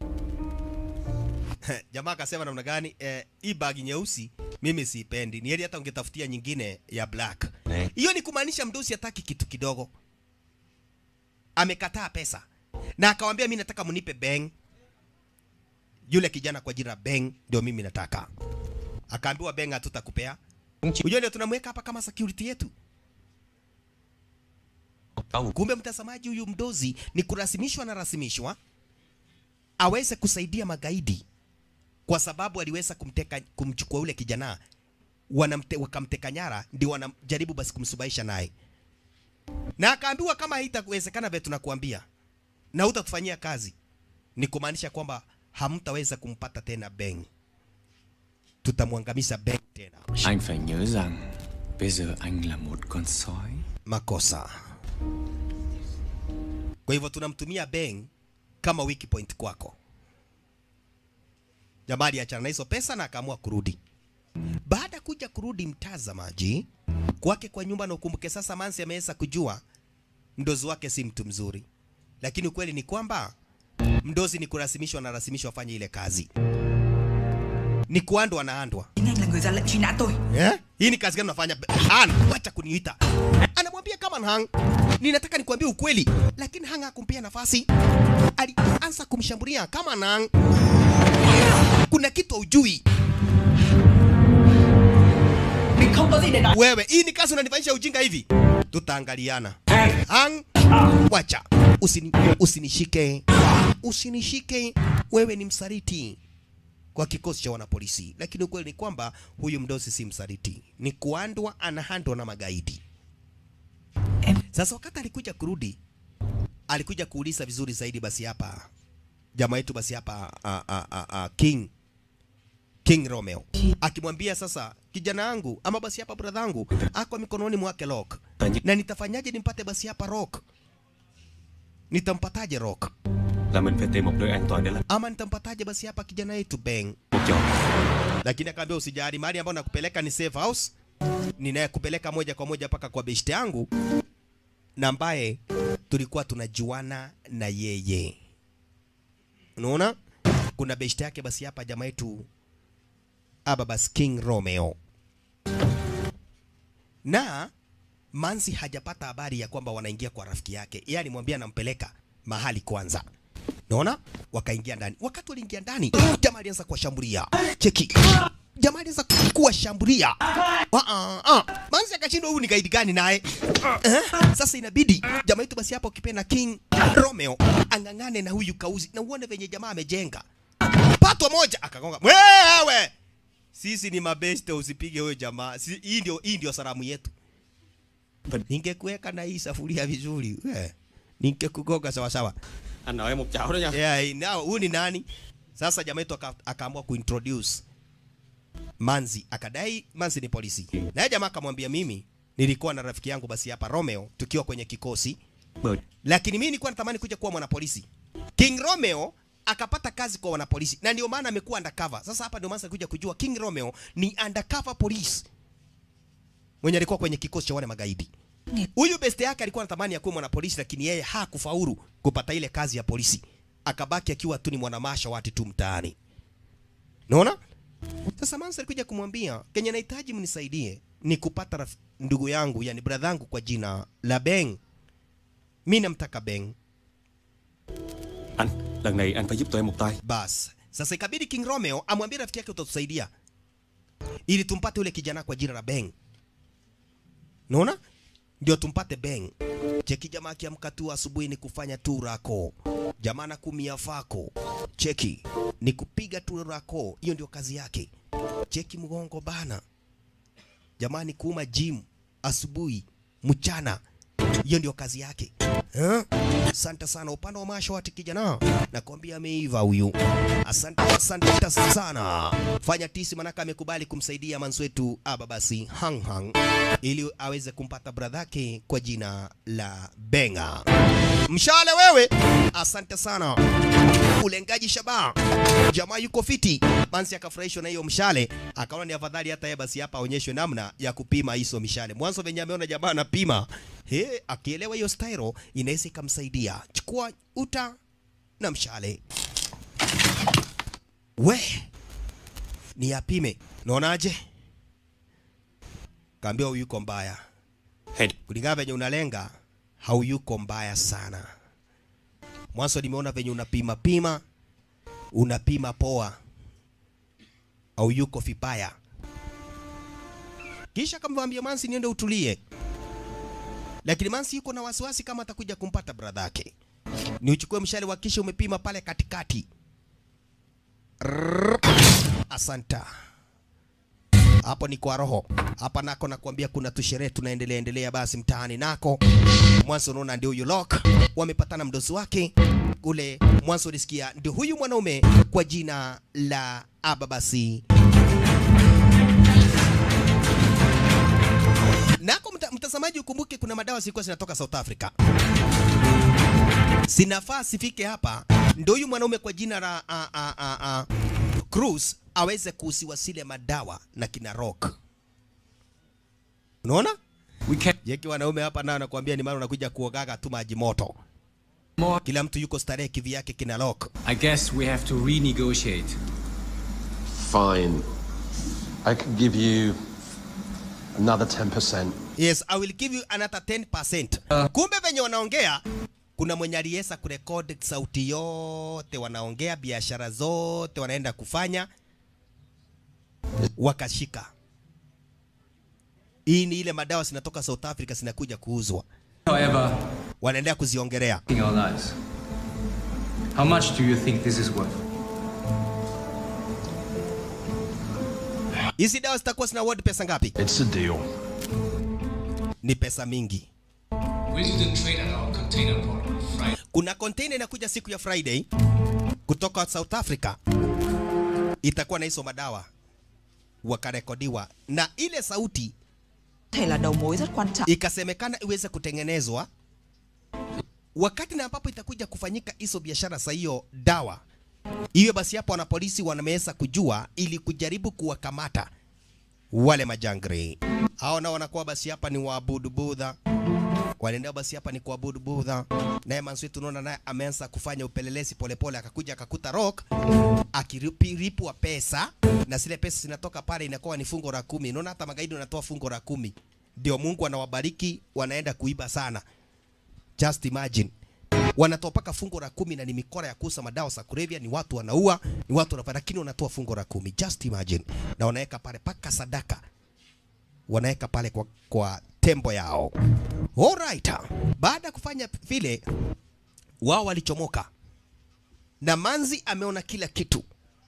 Jamaa akasema namna gani? Eh, hii bag nyeusi mimi siipendi, ni heri hata ungetafutia nyingine ya black. Hiyo ni kumaanisha mdosi hataki kitu kidogo, amekataa pesa na akawambia mi nataka mnipe beng. Yule kijana kwa jina Beng ndio mimi nataka. Akaambiwa Beng hatutakupea. Unajua ndio tunamweka hapa kama security yetu. Kumbe mtazamaji, huyu mdozi ni kurasimishwa na rasimishwa aweze kusaidia magaidi, kwa sababu aliweza kumteka kumchukua yule kijana wanamte, wakamteka nyara, ndio wanajaribu basi kumsubahisha naye, na akaambiwa kama haitawezekana vile tunakuambia na hutakufanyia kazi, ni kumaanisha kwamba hamtaweza kumpata tena Beng, tutamwangamiza Beng tena.
Anh phải nhớ rằng Bây giờ anh là một con sói
makosa. Kwa hivyo tunamtumia Beng kama weak point kwako. Jamaa aliachana na hizo pesa na akaamua kurudi. Baada ya kuja kurudi, mtazamaji kwake kwa nyumba, na ukumbuke sasa, Mansi ameweza kujua mdozi wake si mtu mzuri, lakini ukweli ni kwamba mdozi ni kurasimishwa na rasimishwa afanye ile kazi, ni kuandwa na andwa.
Anh là người ra lệnh truy nã tôi
Eh? Hii ni kazi gani unafanya? Han, wacha kuniita. Anamwambia kama Hang, ninataka nikwambie ukweli, lakini Hang hakumpea nafasi. Alianza kumshambulia kama Hang. Kuna kitu hujui.
Mình không có gì để nói
Wewe, hii ni kazi unanifanyisha ujinga hivi? Tutaangaliana. Hang, wacha. Usini, usinishike. Usinishike. Wewe ni msaliti kwa kikosi cha wanapolisi, lakini ukweli ni kwamba huyu mdosi si msaliti, ni kuandwa, anahandwa na magaidi. Sasa wakati alikuja kurudi, alikuja kuuliza vizuri zaidi, basi hapa jamaa yetu basi hapa a, a, a, a, King King Romeo akimwambia sasa, kijana yangu ama basi hapa brother yangu ako mikononi mwake Rock, na nitafanyaje nimpate basi hapa Rock? Nitampataje Rock?
Là mình phải tìm một nơi an toàn để làm
Ama nitampataje basi hapa kijana yetu Beng?
cuộc trò
lakini akaambia usijali, mahali ambapo nakupeleka ni safe house, ninayekupeleka moja kwa moja mpaka kwa beshte yangu na ambaye tulikuwa tunajuana na yeye. Unaona, kuna beshte yake basi hapa jamaa yetu aba basi King Romeo na Mansi hajapata habari ya kwamba wanaingia kwa rafiki yake, yeye alimwambia anampeleka mahali kwanza. Naona wakaingia ndani. Wakati waliingia ndani, jamaa alianza kuwashambulia. Cheki, jamaa alianza kuwashambulia. Ah ah ah, Mansi akashindwa, huyu ni gaidi gani naye? Eh, sasa inabidi jamaa yetu basi hapa ukipenda King Romeo ang'ang'ane na huyu kauzi, na uone venye jamaa amejenga patwa moja, akagonga wewe sisi ni mabeste, usipige huyo jamaa. Si, hii ndio hii ndio salamu yetu. Ningekuweka na hii safuria vizuri, we ningekugonga sawa sawa.
Anh nợ em một chảo đó nha.
Yeah, now huyu ni nani? Sasa jamaa yetu aka- akaamua kuintroduce Manzi, akadai Manzi ni polisi. Naye jamaa akamwambia mimi nilikuwa na rafiki yangu basi hapa Romeo tukiwa kwenye kikosi, lakini mimi nilikuwa natamani kuja kuwa mwanapolisi. King Romeo akapata kazi kwa wanapolisi na ndio maana amekuwa undercover. Sasa hapa ndio maana kuja kujua King Romeo ni undercover police mwenye alikuwa kwenye kikosi cha wale magaidi. Huyu beste yake alikuwa anatamani akuwe mwanapolisi, lakini yeye hakufaulu kupata ile kazi ya polisi, akabaki akiwa tu ni mwanamasha wati tu mtaani. Naona sasa Mansa alikuja kumwambia Kenya, nahitaji mnisaidie ni kupata raf... ndugu yangu yani brother yangu kwa jina la Beng. Mimi namtaka Beng.
Anh, lần này anh phải giúp tụi em một tay.
Bas, sasa ikabidi King Romeo amwambie rafiki yake utatusaidia ili tumpate ule kijana kwa jina la Beng. Naona? Ndio tumpate Beng. Cheki jamaa akiamka tu asubuhi ni kufanya tu rako. Jamaa na kumia fako. Cheki ni kupiga tu rako. Hiyo ndio kazi yake. Cheki mgongo bana. Jamaa ni kuuma gym asubuhi, mchana. Hiyo ndio kazi yake. Eh? Asante sana upande wa mashawati kijana. Nakwambia ameiva huyu. Asante asante sana. Fanya tisi manaka amekubali kumsaidia manzi wetu aba basi Hang Hang ili aweze kumpata bradhake kwa jina la Benga. Mshale wewe. Asante sana. Ulengaji shabaha. Jamaa yuko fiti. Mansi akafurahishwa na hiyo mshale, akaona ni afadhali hata yeye basi hapa aonyeshwe namna ya kupima hizo mishale. Mwanzo venye ameona jamaa anapima, he, akielewa hiyo style inaweza ikamsaidia. Chukua uta na mshale. We, ni apime. Naonaje? Kaambia huyu yuko mbaya. Kulingana venye unalenga, hauyuko mbaya sana. Mwanzo nimeona venye unapima pima, unapima poa, au yuko vibaya. Kisha akamwambia Mansi niende utulie, lakini Mansi yuko na wasiwasi kama atakuja kumpata brother yake. Ni uchukue mshale wa kisha umepima pale katikati. Rrrr. Asanta. Hapo ni kwa roho. Hapa nako nakwambia kuna tusherehe tunaendelea endelea basi mtaani nako. Mwanzo unaona ndio huyu Lock wamepatana mdosi wake kule. Mwanzo ulisikia ndio huyu mwanaume kwa jina la Ababasi. Nako mta, mtazamaji ukumbuke kuna madawa zilikuwa zinatoka South Africa. Sinafaa sifike hapa ndio huyu mwanaume kwa jina la a, a, a, a, Cruz aweze kuuziwa zile madawa na kina Rock. Unaona? Yeki wanaume hapa nao nakwambia ni maana unakuja kuogaga tu maji moto. Kila mtu yuko starehe kivi yake kina Rock.
I guess we have to renegotiate.
Fine. I can give you another 10%.
Yes, I will give you another 10%. Kumbe venye wanaongea kuna mwenye aliweza kurekodi sauti yote, wanaongea biashara zote wanaenda kufanya, wakashika. Hii ni ile madawa zinatoka South Africa zinakuja kuuzwa,
However,
wanaendelea kuziongelea.
in our lives. How much do you think this is worth?
Hizi dawa zitakuwa zina worth pesa ngapi?
It's a deal.
Ni pesa mingi.
We didn't trade at our container port on Friday.
Kuna container inakuja siku ya Friday kutoka South Africa, itakuwa na hizo madawa wakarekodiwa, na ile sauti
thể là đầu mối rất quan trọng.
ikasemekana iweze kutengenezwa wakati na ambapo itakuja kufanyika hizo biashara za hiyo dawa Hivyo basi hapo wanapolisi wameweza kujua ili kujaribu kuwakamata wale majangri. Hao nao wanakuwa basi hapa ni waabudu Budha. Wanaendea basi hapa ni kuabudu Budha. Naye Mansui tunaona naye ameanza kufanya upelelezi polepole, akakuja akakuta Rock akiripwa pesa na zile pesa zinatoka pale inakuwa ni fungo la kumi. Unaona hata magaidi wanatoa fungo la kumi, ndio Mungu anawabariki, wanaenda kuiba sana. Just imagine wanatoa paka fungo la kumi na ni mikora ya kuuza madawa za kulevya, ni watu wanaua, ni watu wanafanya, lakini wanatoa fungo la kumi. Just imagine, na wanaweka pale paka sadaka, wanaweka pale kwa, kwa tembo yao. Alright, baada ya kufanya vile, wao walichomoka na Manzi ameona kila kitu,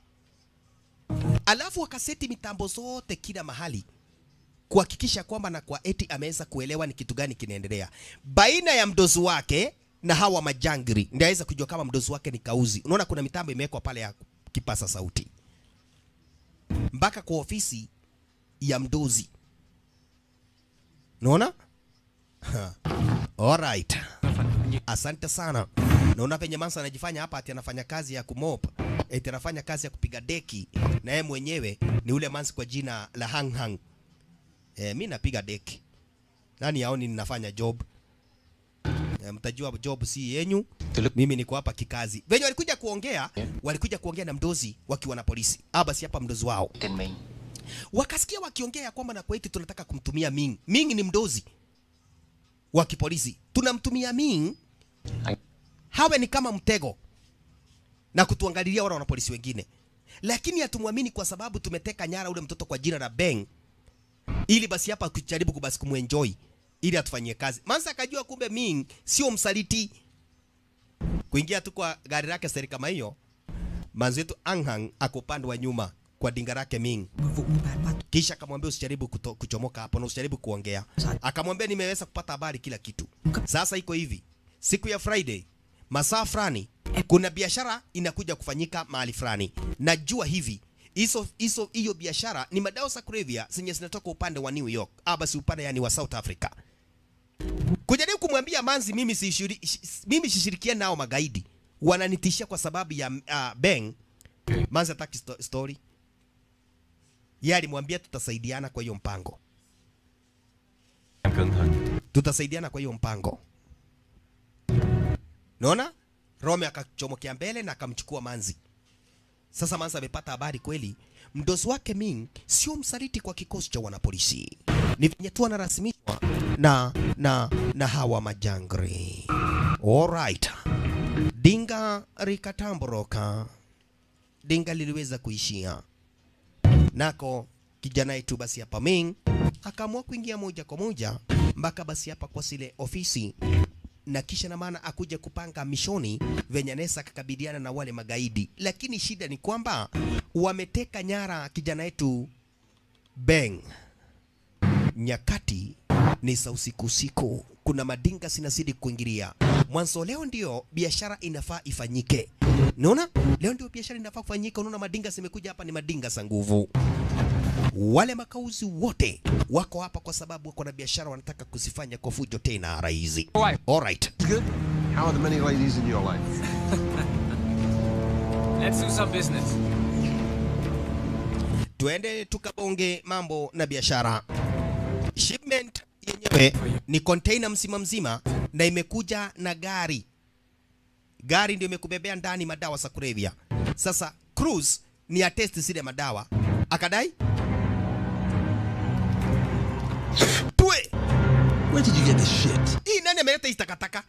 alafu wakaseti mitambo zote kila mahali kuhakikisha kwamba na kwa eti ameweza kuelewa ni kitu gani kinaendelea baina ya mdozi wake na hawa majangri, ndio aweza kujua kama mdozi wake ni kauzi. Unaona kuna mitambo imewekwa pale ya kipasa sauti mpaka kwa ofisi ya mdozi, unaona? Ha. Alright. Asante sana. Naona penye Mansa anajifanya hapa ati anafanya kazi ya kumop, eti anafanya kazi ya kupiga deki, na yeye mwenyewe ni ule Mansi kwa jina la Hang Hang. Eh, mi napiga deki. Nani yaoni ninafanya job? Eh, mtajua job si yenyu. Mimi niko hapa kikazi. Venye walikuja kuongea, walikuja kuongea na mdozi wakiwa na polisi. Ah, basi hapa mdozi wao. Wakasikia wakiongea ya kwamba na kwa eti tunataka kumtumia Ming. Ming ni mdozi wa kipolisi. Tunamtumia Ming hawe ni kama mtego na kutuangalilia wale wanapolisi wengine, lakini hatumwamini kwa sababu tumeteka nyara ule mtoto kwa jina la Beng, ili basi hapa kujaribu kubasi kumuenjoy ili atufanyie kazi. Mansa akajua kumbe Ming sio msaliti. Kuingia tu kwa gari lake seri kama hiyo, manzi wetu Anghang ako upande wa nyuma kwa dinga lake Ming. Kisha akamwambia usijaribu kuto, kuchomoka hapo na usijaribu kuongea. Akamwambia nimeweza kupata habari kila kitu. Sasa iko hivi, siku ya Friday masaa fulani kuna biashara inakuja kufanyika mahali fulani. Najua hivi hizo hizo hiyo biashara ni madawa za kulevya zenye zinatoka upande wa New York, ah, basi upande yani wa South Africa. Kujaribu kumwambia Manzi mimi sishiri, mimi sishirikiane nao magaidi, wananitishia kwa sababu ya uh, Beng. Manzi hataki sto story yeye alimwambia tutasaidiana kwa hiyo mpango, tutasaidiana kwa hiyo mpango. Naona Rome akachomokea mbele na akamchukua Manzi. Sasa Manzi amepata habari kweli, mdozi wake Ming sio msaliti kwa kikosi cha wanapolisi, ni venye tu anarasimishwa na, na, na hawa majangri. Alright, dinga rikatamboroka, dinga liliweza kuishia nako kijana yetu basi hapa Ming akaamua kuingia moja kwa moja mpaka basi hapa kwa zile ofisi na kisha na maana akuja kupanga mishoni venye anaweza akakabiliana na wale magaidi, lakini shida ni kwamba wameteka nyara kijana yetu Beng. Nyakati ni za usiku usiku, kuna madinga sinazidi kuingilia mwanzo. Leo ndio biashara inafaa ifanyike, naona leo ndio biashara inafaa kufanyika. Unaona madinga zimekuja hapa, ni madinga za nguvu. Wale makauzi wote wako hapa kwa sababu wako na biashara wanataka kuzifanya kwa fujo tena rahisi. Alright.
Good. How are the many ladies in your life?
Let's do some business.
Tuende tukabonge mambo na biashara. Shipment yenyewe ni container mzima mzima na imekuja na gari. Gari ndio imekubebea ndani madawa za kulevya. Sasa Cruz ni atesti zile madawa. Akadai Twe.
Where did you get this shit?
Hii nani ameleta hii takataka?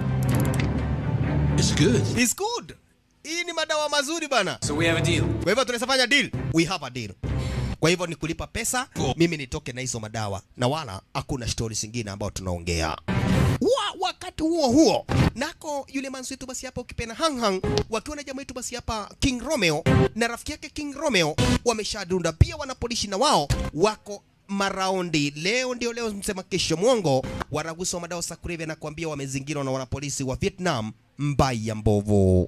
It's good.
It's good. Hii ni madawa mazuri bana.
So we have a deal.
Kwa hivyo tunaweza fanya deal. We have a deal. Kwa hivyo ni kulipa pesa, mimi nitoke na hizo madawa na wala hakuna stori zingine ambayo tunaongea. Wa, wakati huo huo nako yule manzi wetu basi hapa ukipenda hang hang wakiwa na jamaa wetu basi hapa King Romeo na rafiki yake King Romeo wameshadunda pia, wanapolishi na wao wako maraundi. Leo ndio leo, msema kesho mwongo, waragusa wa madawa za kulevya na kuambia wamezingirwa na wanapolisi wa Vietnam mbaya mbovu.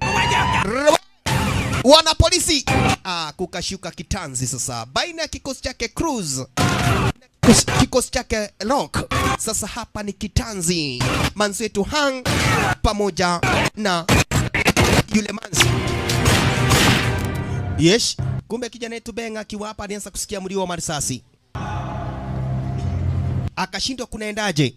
Wanapolisi ah, kukashuka kitanzi sasa baina ya kikosi chake Cruz na kikosi chake Rock. Sasa hapa ni kitanzi, manzi wetu Hang pamoja na yule manzi Yes, kumbe kijana yetu Beng akiwa hapa alianza kusikia mlio wa marisasi, akashindwa kunaendaje.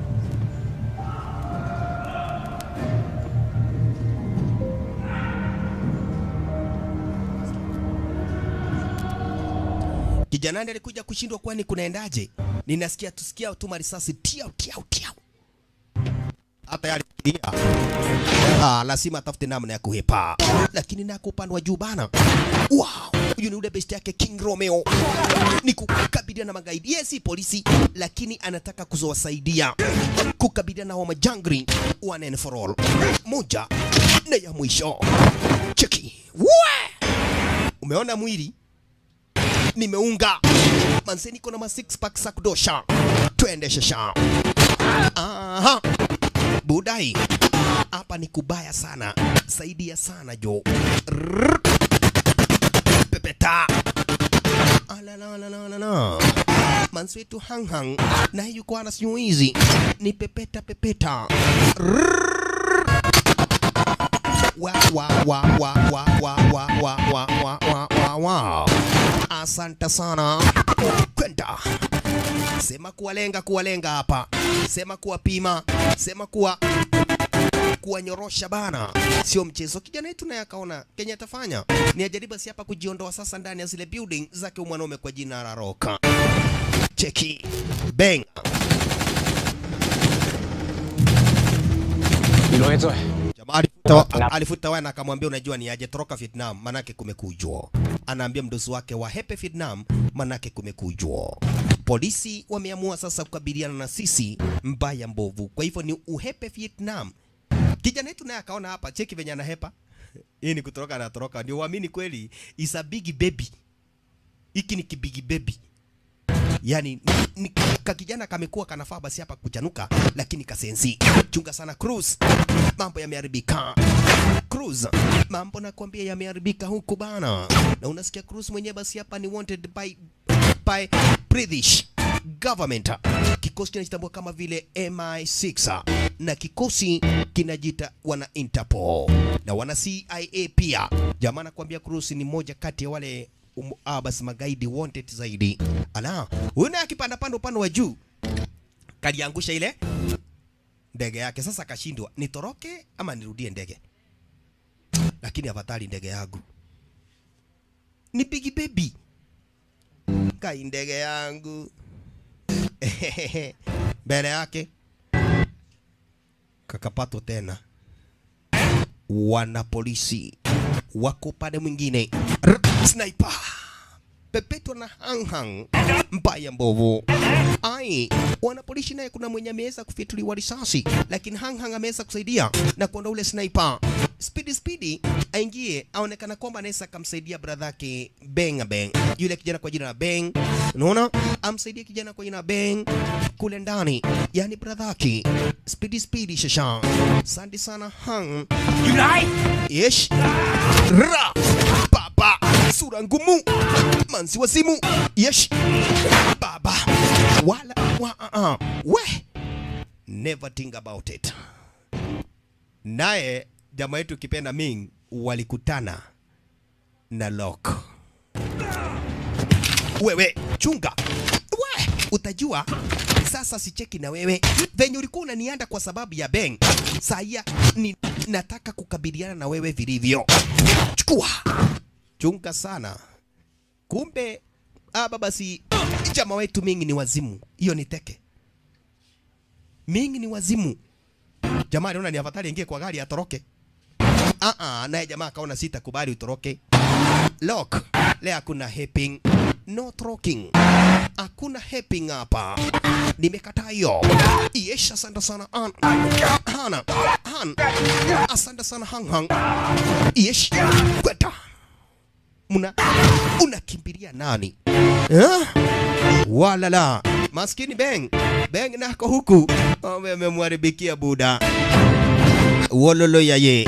Kijana ndiye alikuja kushindwa, kwani kunaendaje? Ninasikia tusikia tu marisasi tiau tiau tiau, hata yale Ah, lazima atafute namna ya kuhepa, lakini nako upande wa juu bana. Wow, huyu ni ule best yake King Romeo, ni kukabiliana na magaidi. Yeye si polisi, lakini anataka kuzowasaidia kukabiliana na hao majangri one and for all. Moja na ya mwisho, cheki we, umeona mwili nimeunga manze, niko na ma six pack za kudosha, twende shasha. Aha, budai hapa ni kubaya sana, saidia sana jo. Rrrr. Pepeta Alalalalala. Manzi wetu hang hang na yuko ana siku hizi ni pepeta pepeta. Rrrr. Wa wa wa wa wa wa wa wa wa wa wa wa wa. Asante sana. Kwenda. Sema kuwalenga kuwalenga hapa. Sema kuwapima. Sema kuwa kuwanyorosha bana, sio mchezo. Kijana yetu naye akaona Kenya atafanya ni ajaribu si hapa kujiondoa sasa ndani ya zile building zake mwanaume kwa jina la Roka. Cheki bang, jamaa alifuta, alifuta wana akamwambia, unajua ni aje, toroka Vietnam, manake kumekujwa. Anaambia mdosi wake wa hepe Vietnam, manake kumekujwa. Polisi wameamua sasa kukabiliana na sisi mbaya mbovu, kwa hivyo ni uhepe Vietnam. Kijana yetu naye akaona hapa, cheki venye anahepa. Hii ni kutoroka anatoroka, ndio uamini kweli, is a big baby. Hiki ni kibigi baby. Yani ni, ni, ka kijana kamekuwa kanafaa basi hapa kuchanuka, lakini kasensi. Chunga sana Cruz, mambo yameharibika. Cruz, mambo nakwambia yameharibika huku bana, na unasikia Cruz mwenyewe basi hapa ni wanted by by British government. Kikosi kinajitambua kama vile MI6 na kikosi kinajita wana Interpol na wana CIA pia. Jamaa nakwambia Cruz ni moja kati ya wale um, ah, basi magaidi wanted zaidi. Ala, huyu naye akipanda panda upande wa juu kaliangusha ile ndege yake. Sasa akashindwa nitoroke ama nirudie ndege, lakini afadhali ndege yangu ni big baby kai ndege yangu mbele yake kakapatwa tena wana polisi wako upande mwingine R- sniper pepetwa na hanghang mbaya mbovu ai wana polisi naye kuna mwenye ameweza kufituliwa risasi lakini hanghang ameweza kusaidia na kuondoa ule sniper spidi spidi aingie aonekana kwamba anaweza akamsaidia brother yake Beng Beng yule kijana kwa jina la Beng unaona amsaidie kijana kwa jina la Beng kule ndani yani brother yake spidi spidi shasha asante sana hang Yulai yesh ra baba sura ngumu manzi wa simu yesh baba wala wa uh, uh. we never think about it naye jamaa yetu kipenda Ming walikutana na Lok. Wewe chunga, we utajua sasa. Sicheki na wewe venye ulikuwa unanianda kwa sababu ya Beng. Saya ni nataka kukabiliana na wewe vilivyo. Chukua, chunga sana. Kumbe aba basi jamaa wetu Ming ni wazimu. Hiyo ni teke. Ming ni wazimu. Jamaa aliona ni afadhali ingie kwa gari atoroke. Ah ah, naye jamaa akaona sitakubali utoroke. Lock, leo hakuna helping, no talking. Hakuna helping hapa. Nimekataa hiyo. Yes, asante sana an. Hana. Han. Asante sana hang hang. Yes. Kweta. Muna unakimbilia nani? Eh? Wala la. Maskini Beng. Beng nako huku. Ome amemwharibikia buda. Wololo yaye.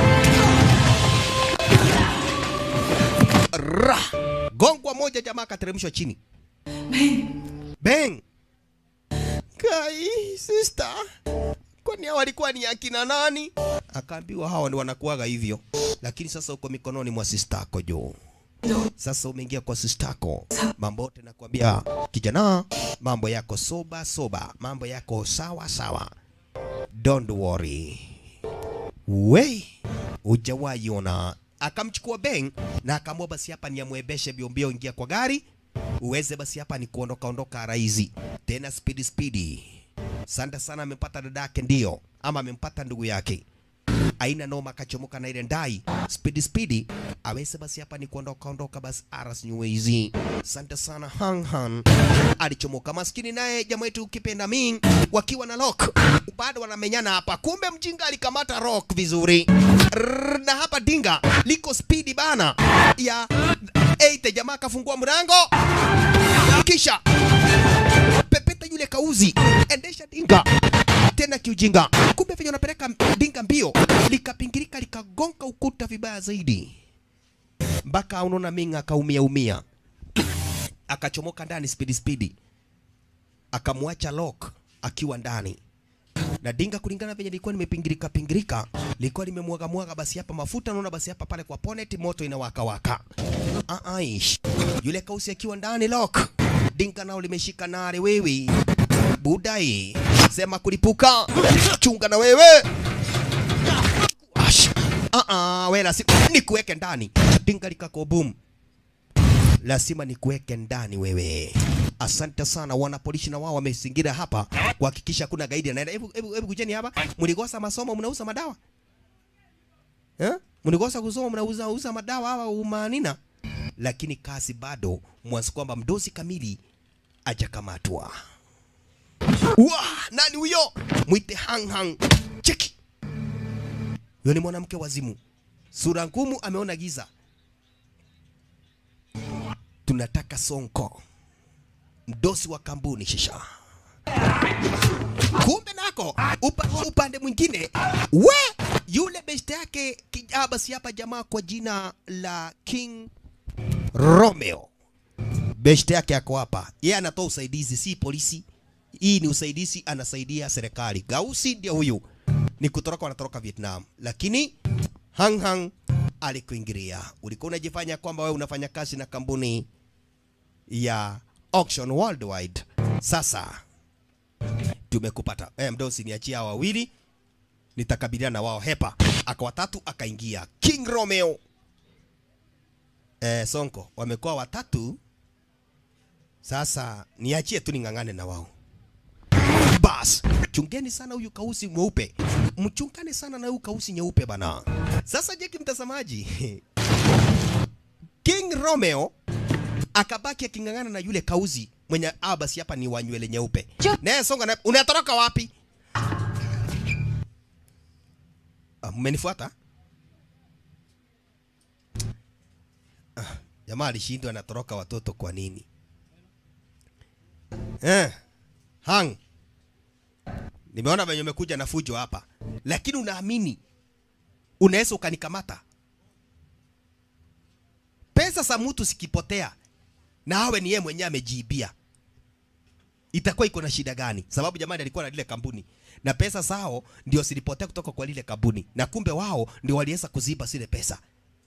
Ra. Gongwa moja jamaa akateremshwa chini. Beng. Kai, sister. Kwani hao walikuwa ni akina nani? Akaambiwa hawa ni wanakuaga hivyo. Lakini sasa uko mikononi mwa sister yako Jo. Sasa umeingia kwa sistako, mambo yote nakwambia kijana, mambo yako soba soba, mambo yako sawa sawa, don't worry. We hujawahi ona. Akamchukua Beng na akaamua basi hapa ni amwebeshe biombio, ingia kwa gari uweze basi hapa ni kuondoka ondoka raizi tena speedy speedy. Santa sana amempata dadake ndio, ama amempata ndugu yake aina noma, akachomoka na ile ndai speedy speedy, aweze basi hapa ni kuondoka ondoka basi aras nyuwezi. Asante sana hang hang, alichomoka maskini, naye jamaa wetu ukipenda ming wakiwa na lock bado wanamenyana hapa, kumbe mjinga alikamata rock vizuri Rrrr, na hapa dinga liko speedy bana ya eite, jamaa akafungua mlango kisha pepeta yule kauzi, endesha dinga tena kiujinga. Kumbe venye unapeleka dinga mbio, likapingirika likagonga ukuta vibaya zaidi, mpaka unaona Ming akaumia umia, akachomoka ndani spidi spidi, akamwacha Lock akiwa ndani na dinga kulingana venye lilikuwa limepingirika pingirika, lilikuwa limemwaga mwaga basi hapa mafuta, naona basi hapa pale kwa bonnet moto inawaka waka. Ah, aish. Yule kausi akiwa ndani Lock, dinga nao limeshika nare wewe budai sema kulipuka, chunga na wewe Ash. Ah, ah, we lazima nikuweke ndani. Dinga likako boom, lazima nikuweke ndani wewe. Asante sana wana polisi na wao wamezingira hapa kuhakikisha hakuna gaidi anaenda. Hebu hebu hebu kujeni hapa. Mlikosa masomo mnauza madawa? Eh? Mlikosa kusoma mnauza uza madawa hawa umanina? Lakini kazi bado mwanzo kwamba mdozi kamili ajakamatwa. Wa, nani huyo? Mwite hang hang. Cheki. Huyo ni mwanamke wazimu. Sura ngumu ameona giza. Tunataka Sonko. Mdosi wa kampuni shisha. Kumbe nako upa, upande mwingine we yule best yake kijaa basi hapa jamaa kwa jina la King Romeo. Best yake ako hapa. Yeye anatoa usaidizi, si polisi. Hii ni usaidizi, anasaidia serikali. Gausi ndio huyu, ni kutoroka, wanatoroka Vietnam, lakini Hang Hang alikuingilia. Ulikuwa unajifanya kwamba wewe unafanya kazi na kampuni ya Auction Worldwide. Sasa tumekupata. Eh, mdosi, niachia hawa wawili, nitakabiliana na wao. Hepa akawa tatu, akaingia King Romeo. Eh, Sonko wamekuwa watatu. Sasa niachie tu ning'ang'ane na wao. Bas, chungeni sana huyu kausi mweupe, mchungane sana na huyu kausi nyeupe bana. Sasa Jeki mtazamaji, King Romeo akabaki aking'ang'ana na yule kauzi mwenye ah, basi hapa ni wa nywele nyeupe. Naye songa na unatoroka wapi? Ah, mmenifuata? Ah, jamaa alishindwa anatoroka watoto kwa nini? Eh, hang nimeona venye umekuja na fujo hapa, lakini unaamini unaweza ukanikamata? Pesa za mtu sikipotea na awe ni yeye mwenyewe amejiibia, itakuwa iko na shida gani? Sababu jamani alikuwa na lile kampuni na pesa zao ndio zilipotea kutoka kwa lile kampuni, na kumbe wao ndio waliweza kuziba zile pesa.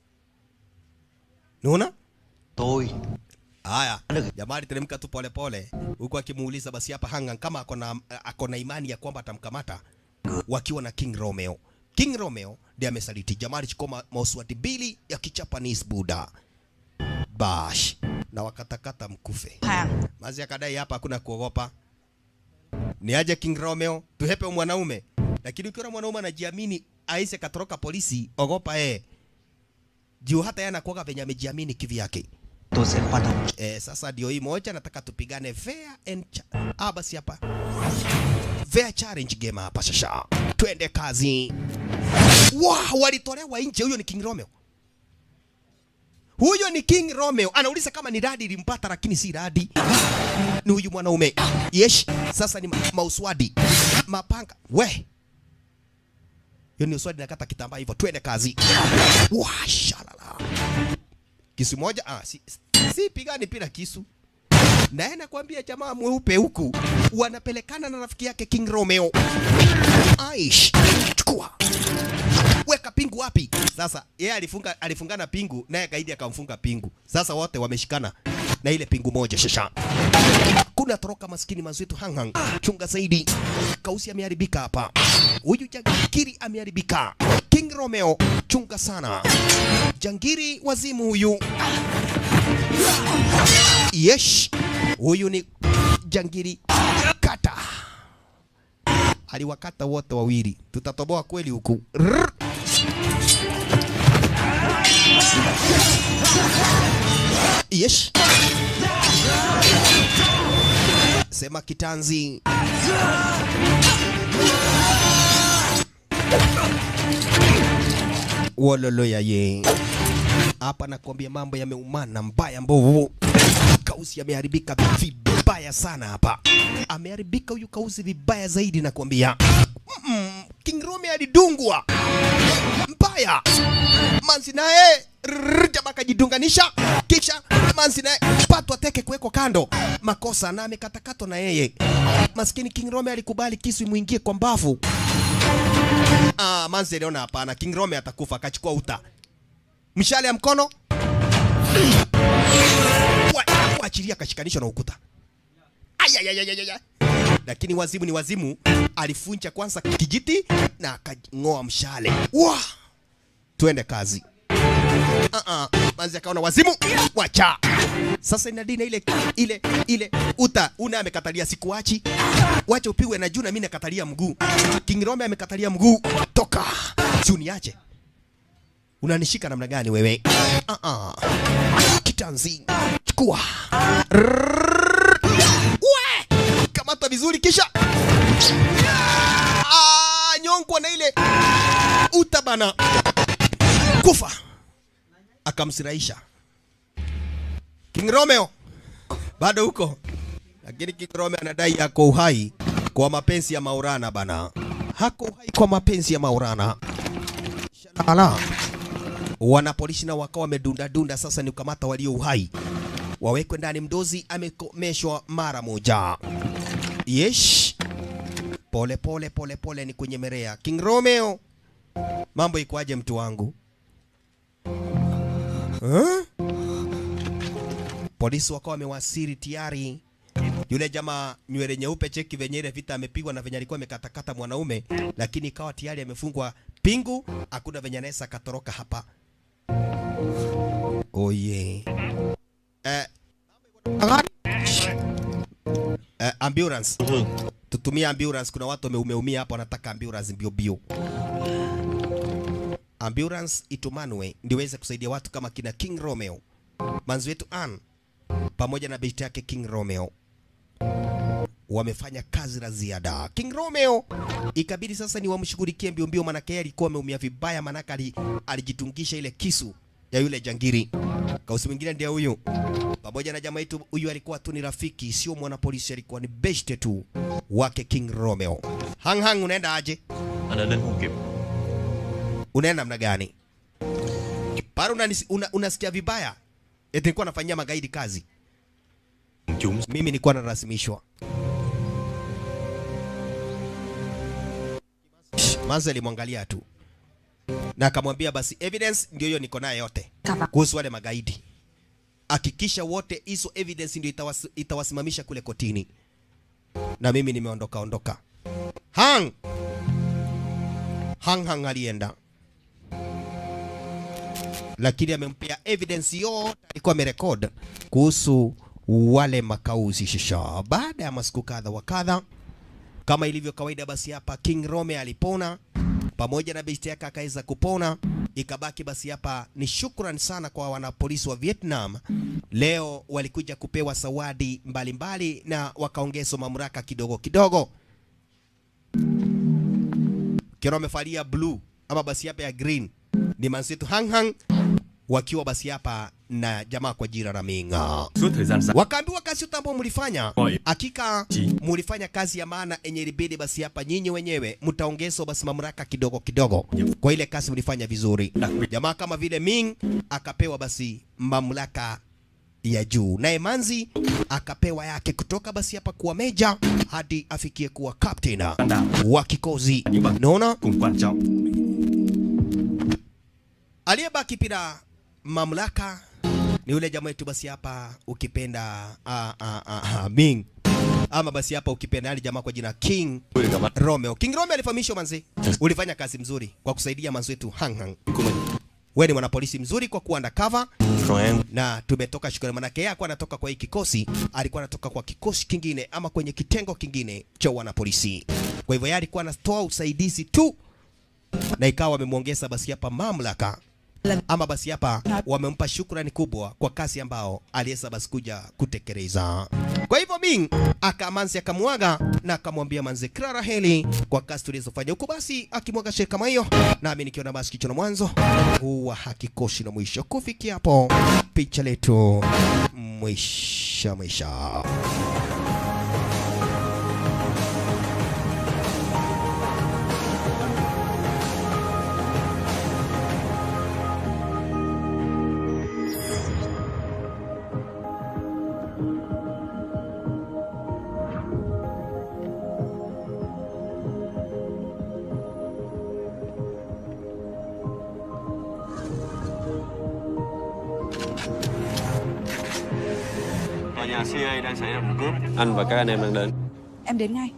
Unaona?
Tôi
Haya, jamaa aliteremka tu pole pole, huku akimuuliza basi hapa Hangan kama ako na ako na imani ya kwamba atamkamata, wakiwa na King Romeo. King Romeo ndiye amesaliti. Jamaa alichukua ma- mauswati bili ya kichapanis Buda bash na wakatakata mkufe. Mazi akadai hapa hakuna kuogopa, ni aje King Romeo tuhepe mwanaume, lakini ukiona mwanaume anajiamini aise katoroka polisi, ogopa eh, juu hata yeye anakuwa venye amejiamini kivyake.
tôi sẽ khoan hồng
Eh, sasa ndio hii moja nataka tupigane fair and cha ah, basi hapa fair challenge game hapa sasa. Twende kazi. Wow, walitolewa nje. Huyo ni King Romeo. Huyo ni King Romeo. Anauliza kama ni radi ilimpata, lakini si radi. Ni huyu mwanaume. Yes, sasa ni ma mauswadi. Mapanga. We. Hiyo ni uswadi nakata kitambaa hivyo. Twende kazi. Wow, shalala. Kisu moja ah, si, si pigani pila kisu. Naye nakwambia jamaa mweupe huku wanapelekana na rafiki yake King Romeo. Aish, chukua weka pingu wapi? Sasa yeye alifunga alifungana pingu naye gaidi akamfunga pingu. Sasa wote wameshikana na ile pingu moja shasha. Kuna toroka maskini mazito hanghang. Chunga zaidi. Kausi ameharibika hapa. Huyu jangiri ameharibika. King Romeo, chunga sana. Jangiri wazimu huyu. Yes. Huyu ni jangiri kata. Aliwakata wote wawili. Tutatoboa kweli huku. Rrr. Yes. Sema kitanzi. Wololo ya ye. Hapa nakwambia mambo yameumana mbaya mbovu. Kausi ameharibika vibaya sana hapa. Ameharibika huyu Kausi vibaya zaidi nakwambia. Mm, King Rome alidungwa mbaya. Manzi naye rrrr, jamaa akajidunganisha, kisha Manzi naye patwa teke kuwekwa kando, makosa na amekatakatwa na yeye. Maskini King Rome alikubali kisu imwingie kwa mbavu. Ah, Manzi aliona hapana, King Rome atakufa, akachukua uta, mshale ya mkono Wa- waachilia, akashikanishwa na ukuta. Ayayayayaya. Lakini wazimu ni wazimu, alifunja kwanza kijiti na akang'oa mshale. Wah! Twende kazi. Uh-uh. Manzi akaona wazimu, wacha. Sasa inadina ile ile ile uta una amekatalia sikuachi. Wacha upigwe na juu na mimi nakatalia mguu. King Rome amekatalia mguu. Toka. Si uniache. Unanishika namna gani wewe? Uh-uh. Kitanzi. Chukua. Rrrr. We! Kamata vizuri kisha. Ah, nyongwa na ile uta bana. Kufa. Akamsirahisha. King Romeo bado huko, lakini King Romeo anadai yako uhai kwa mapenzi ya Maulana bana, hako uhai kwa mapenzi ya Maulana. Shalala. Wanapolishi na wakawa wamedunda dunda, sasa ni kukamata walio uhai wawekwe ndani. Mdozi amekomeshwa mara moja. Yesh, pole pole pole pole, ni kwenye merea. King Romeo, mambo ikoaje mtu wangu? Huh? Polisi wakawa wamewasili tayari. Yule jamaa nywele nyeupe, cheki venye ile vita amepigwa na venye alikuwa amekatakata mwanaume, lakini ikawa tayari amefungwa pingu, hakuna venye anaweza akatoroka hapa. Oh yeah. Eh, eh, ambulance. Tutumie ambulance, kuna watu wameumeumia hapa wanataka ambulance mbio mbio. Ambulance itumanwe ndio iweze kusaidia watu kama kina King Romeo. Manzi wetu Ann pamoja na binti yake King Romeo wamefanya kazi la ziada. King Romeo ikabidi sasa ni wamshughulikie mbio mbio, manake yeye alikuwa ameumia vibaya, manake ali, alijitungisha ile kisu ya yule jangiri. Kausi mwingine ndiye huyu, pamoja na jamaa yetu huyu, alikuwa tu ni rafiki, sio mwanapolisi, alikuwa ni beshte tu wake King Romeo. Hang hang, unaenda aje?
Anh đã đến không kịp
Unaenda namna gani? Pale unanisi- una, unasikia vibaya, eti nilikuwa nafanyia magaidi kazi.
Chúng
Mimi nilikuwa narasimishwa. Manzi alimwangalia tu na akamwambia basi evidence ndio hiyo niko nayo yote kuhusu wale magaidi. Hakikisha wote hizo evidence ndio itawas, itawasimamisha kule kotini. Na mimi nimeondoka ondoka. Hang Hang Hang alienda, lakini amempea evidence yote alikuwa amerekod kuhusu wale makauzi shisha. Baada ya masiku kadha wa kadha, kama ilivyo kawaida, basi hapa King Rome alipona pamoja na besti yake akaweza kupona. Ikabaki basi hapa ni shukran sana kwa wanapolisi wa Vietnam. Leo walikuja kupewa zawadi mbalimbali na wakaongezwa mamlaka kidogo kidogo. Kero amefalia blue ama basi hapa ya green ni manzetu Hang Hang wakiwa basi hapa na jamaa kwa jina la Minga.
Suốt thời gian dài
Wakaambiwa kazi yote ambayo mlifanya, hakika mlifanya kazi ya maana yenye ilibidi basi hapa nyinyi wenyewe mtaongezwa basi mamlaka kidogo kidogo kwa ile kazi mlifanya vizuri. Jamaa kama vile Ming akapewa basi mamlaka ya juu, naye Manzi akapewa yake kutoka basi hapa kuwa meja hadi afikie kuwa captain wa kikosi. Naona
cùng quan trọng
aliyebaki bila mamlaka ni yule jamaa wetu basi hapa ukipenda ah, ah, ah, ah, Ming ama basi hapa ukipenda yale jamaa kwa jina King Romeo. King Romeo alifahamishwa manzi, ulifanya kazi mzuri kwa kusaidia manzi wetu Hang Hang. Wewe ni mwanapolisi mzuri kwa kuwa undercover na tumetoka shukrani, manake yeye alikuwa anatoka kwa hii kikosi, alikuwa anatoka kwa kikosi kingine ama kwenye kitengo kingine cha wanapolisi. Kwa hivyo yeye alikuwa anatoa usaidizi tu, na ikawa wamemwongeza basi hapa mamlaka ama basi hapa wamempa shukrani kubwa kwa kazi ambao aliweza basi kuja kutekeleza. Kwa hivyo Ming akamanzi akamwaga na akamwambia manze Clara heli kwa kazi tulizofanya huko, basi akimwaga sheka kama hiyo, nami nikiona basi kicho na mwanzo huwa hakikoshi na mwisho. Kufikia hapo picha letu mwisha mwisha.
Tòa nhà CIA đang xảy ra vụ cướp. Anh và các anh em đang đến.
Em đến ngay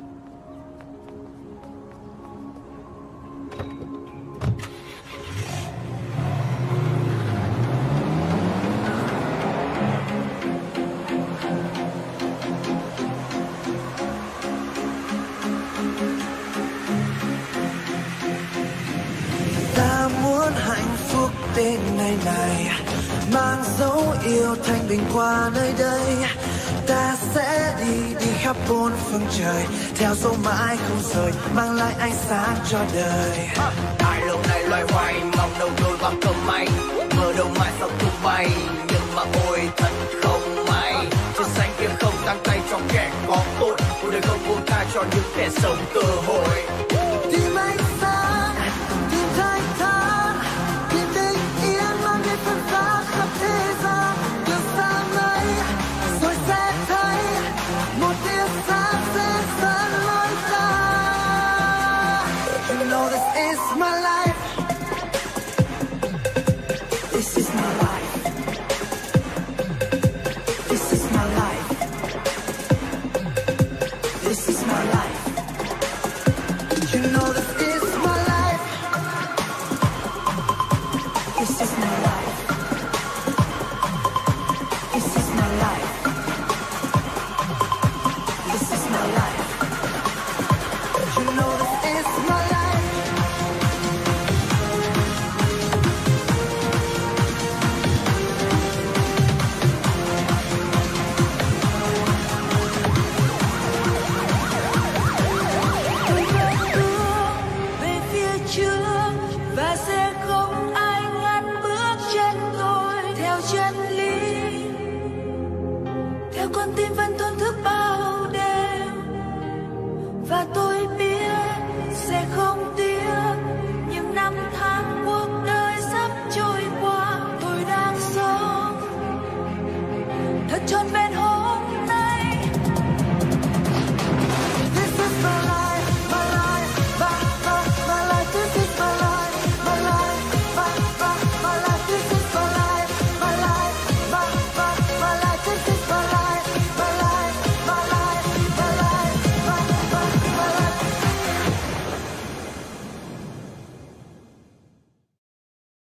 ta muốn hạnh phúc đến ngày này mang dấu yêu thanh bình qua nơi đây ta sẽ đi đi khắp bốn phương trời theo dấu mãi không rời mang lại ánh sáng cho đời
ai lâu nay loay hoay mong đâu đôi bằng cơm may mơ đâu mai sau tung bay nhưng mà ôi thật không may trên xanh kia không tăng tay cho kẻ có tội cuộc đời không buông tha cho những kẻ sống cơ hội
tìm ánh sáng tìm thanh thản tìm bình yên mang đến phần giá khắp thế gian đường xa mây rồi sẽ thấy một tia sáng sẽ dẫn lối ta You know this is my life This is my life This is my life This is my life You know this is my life. This is my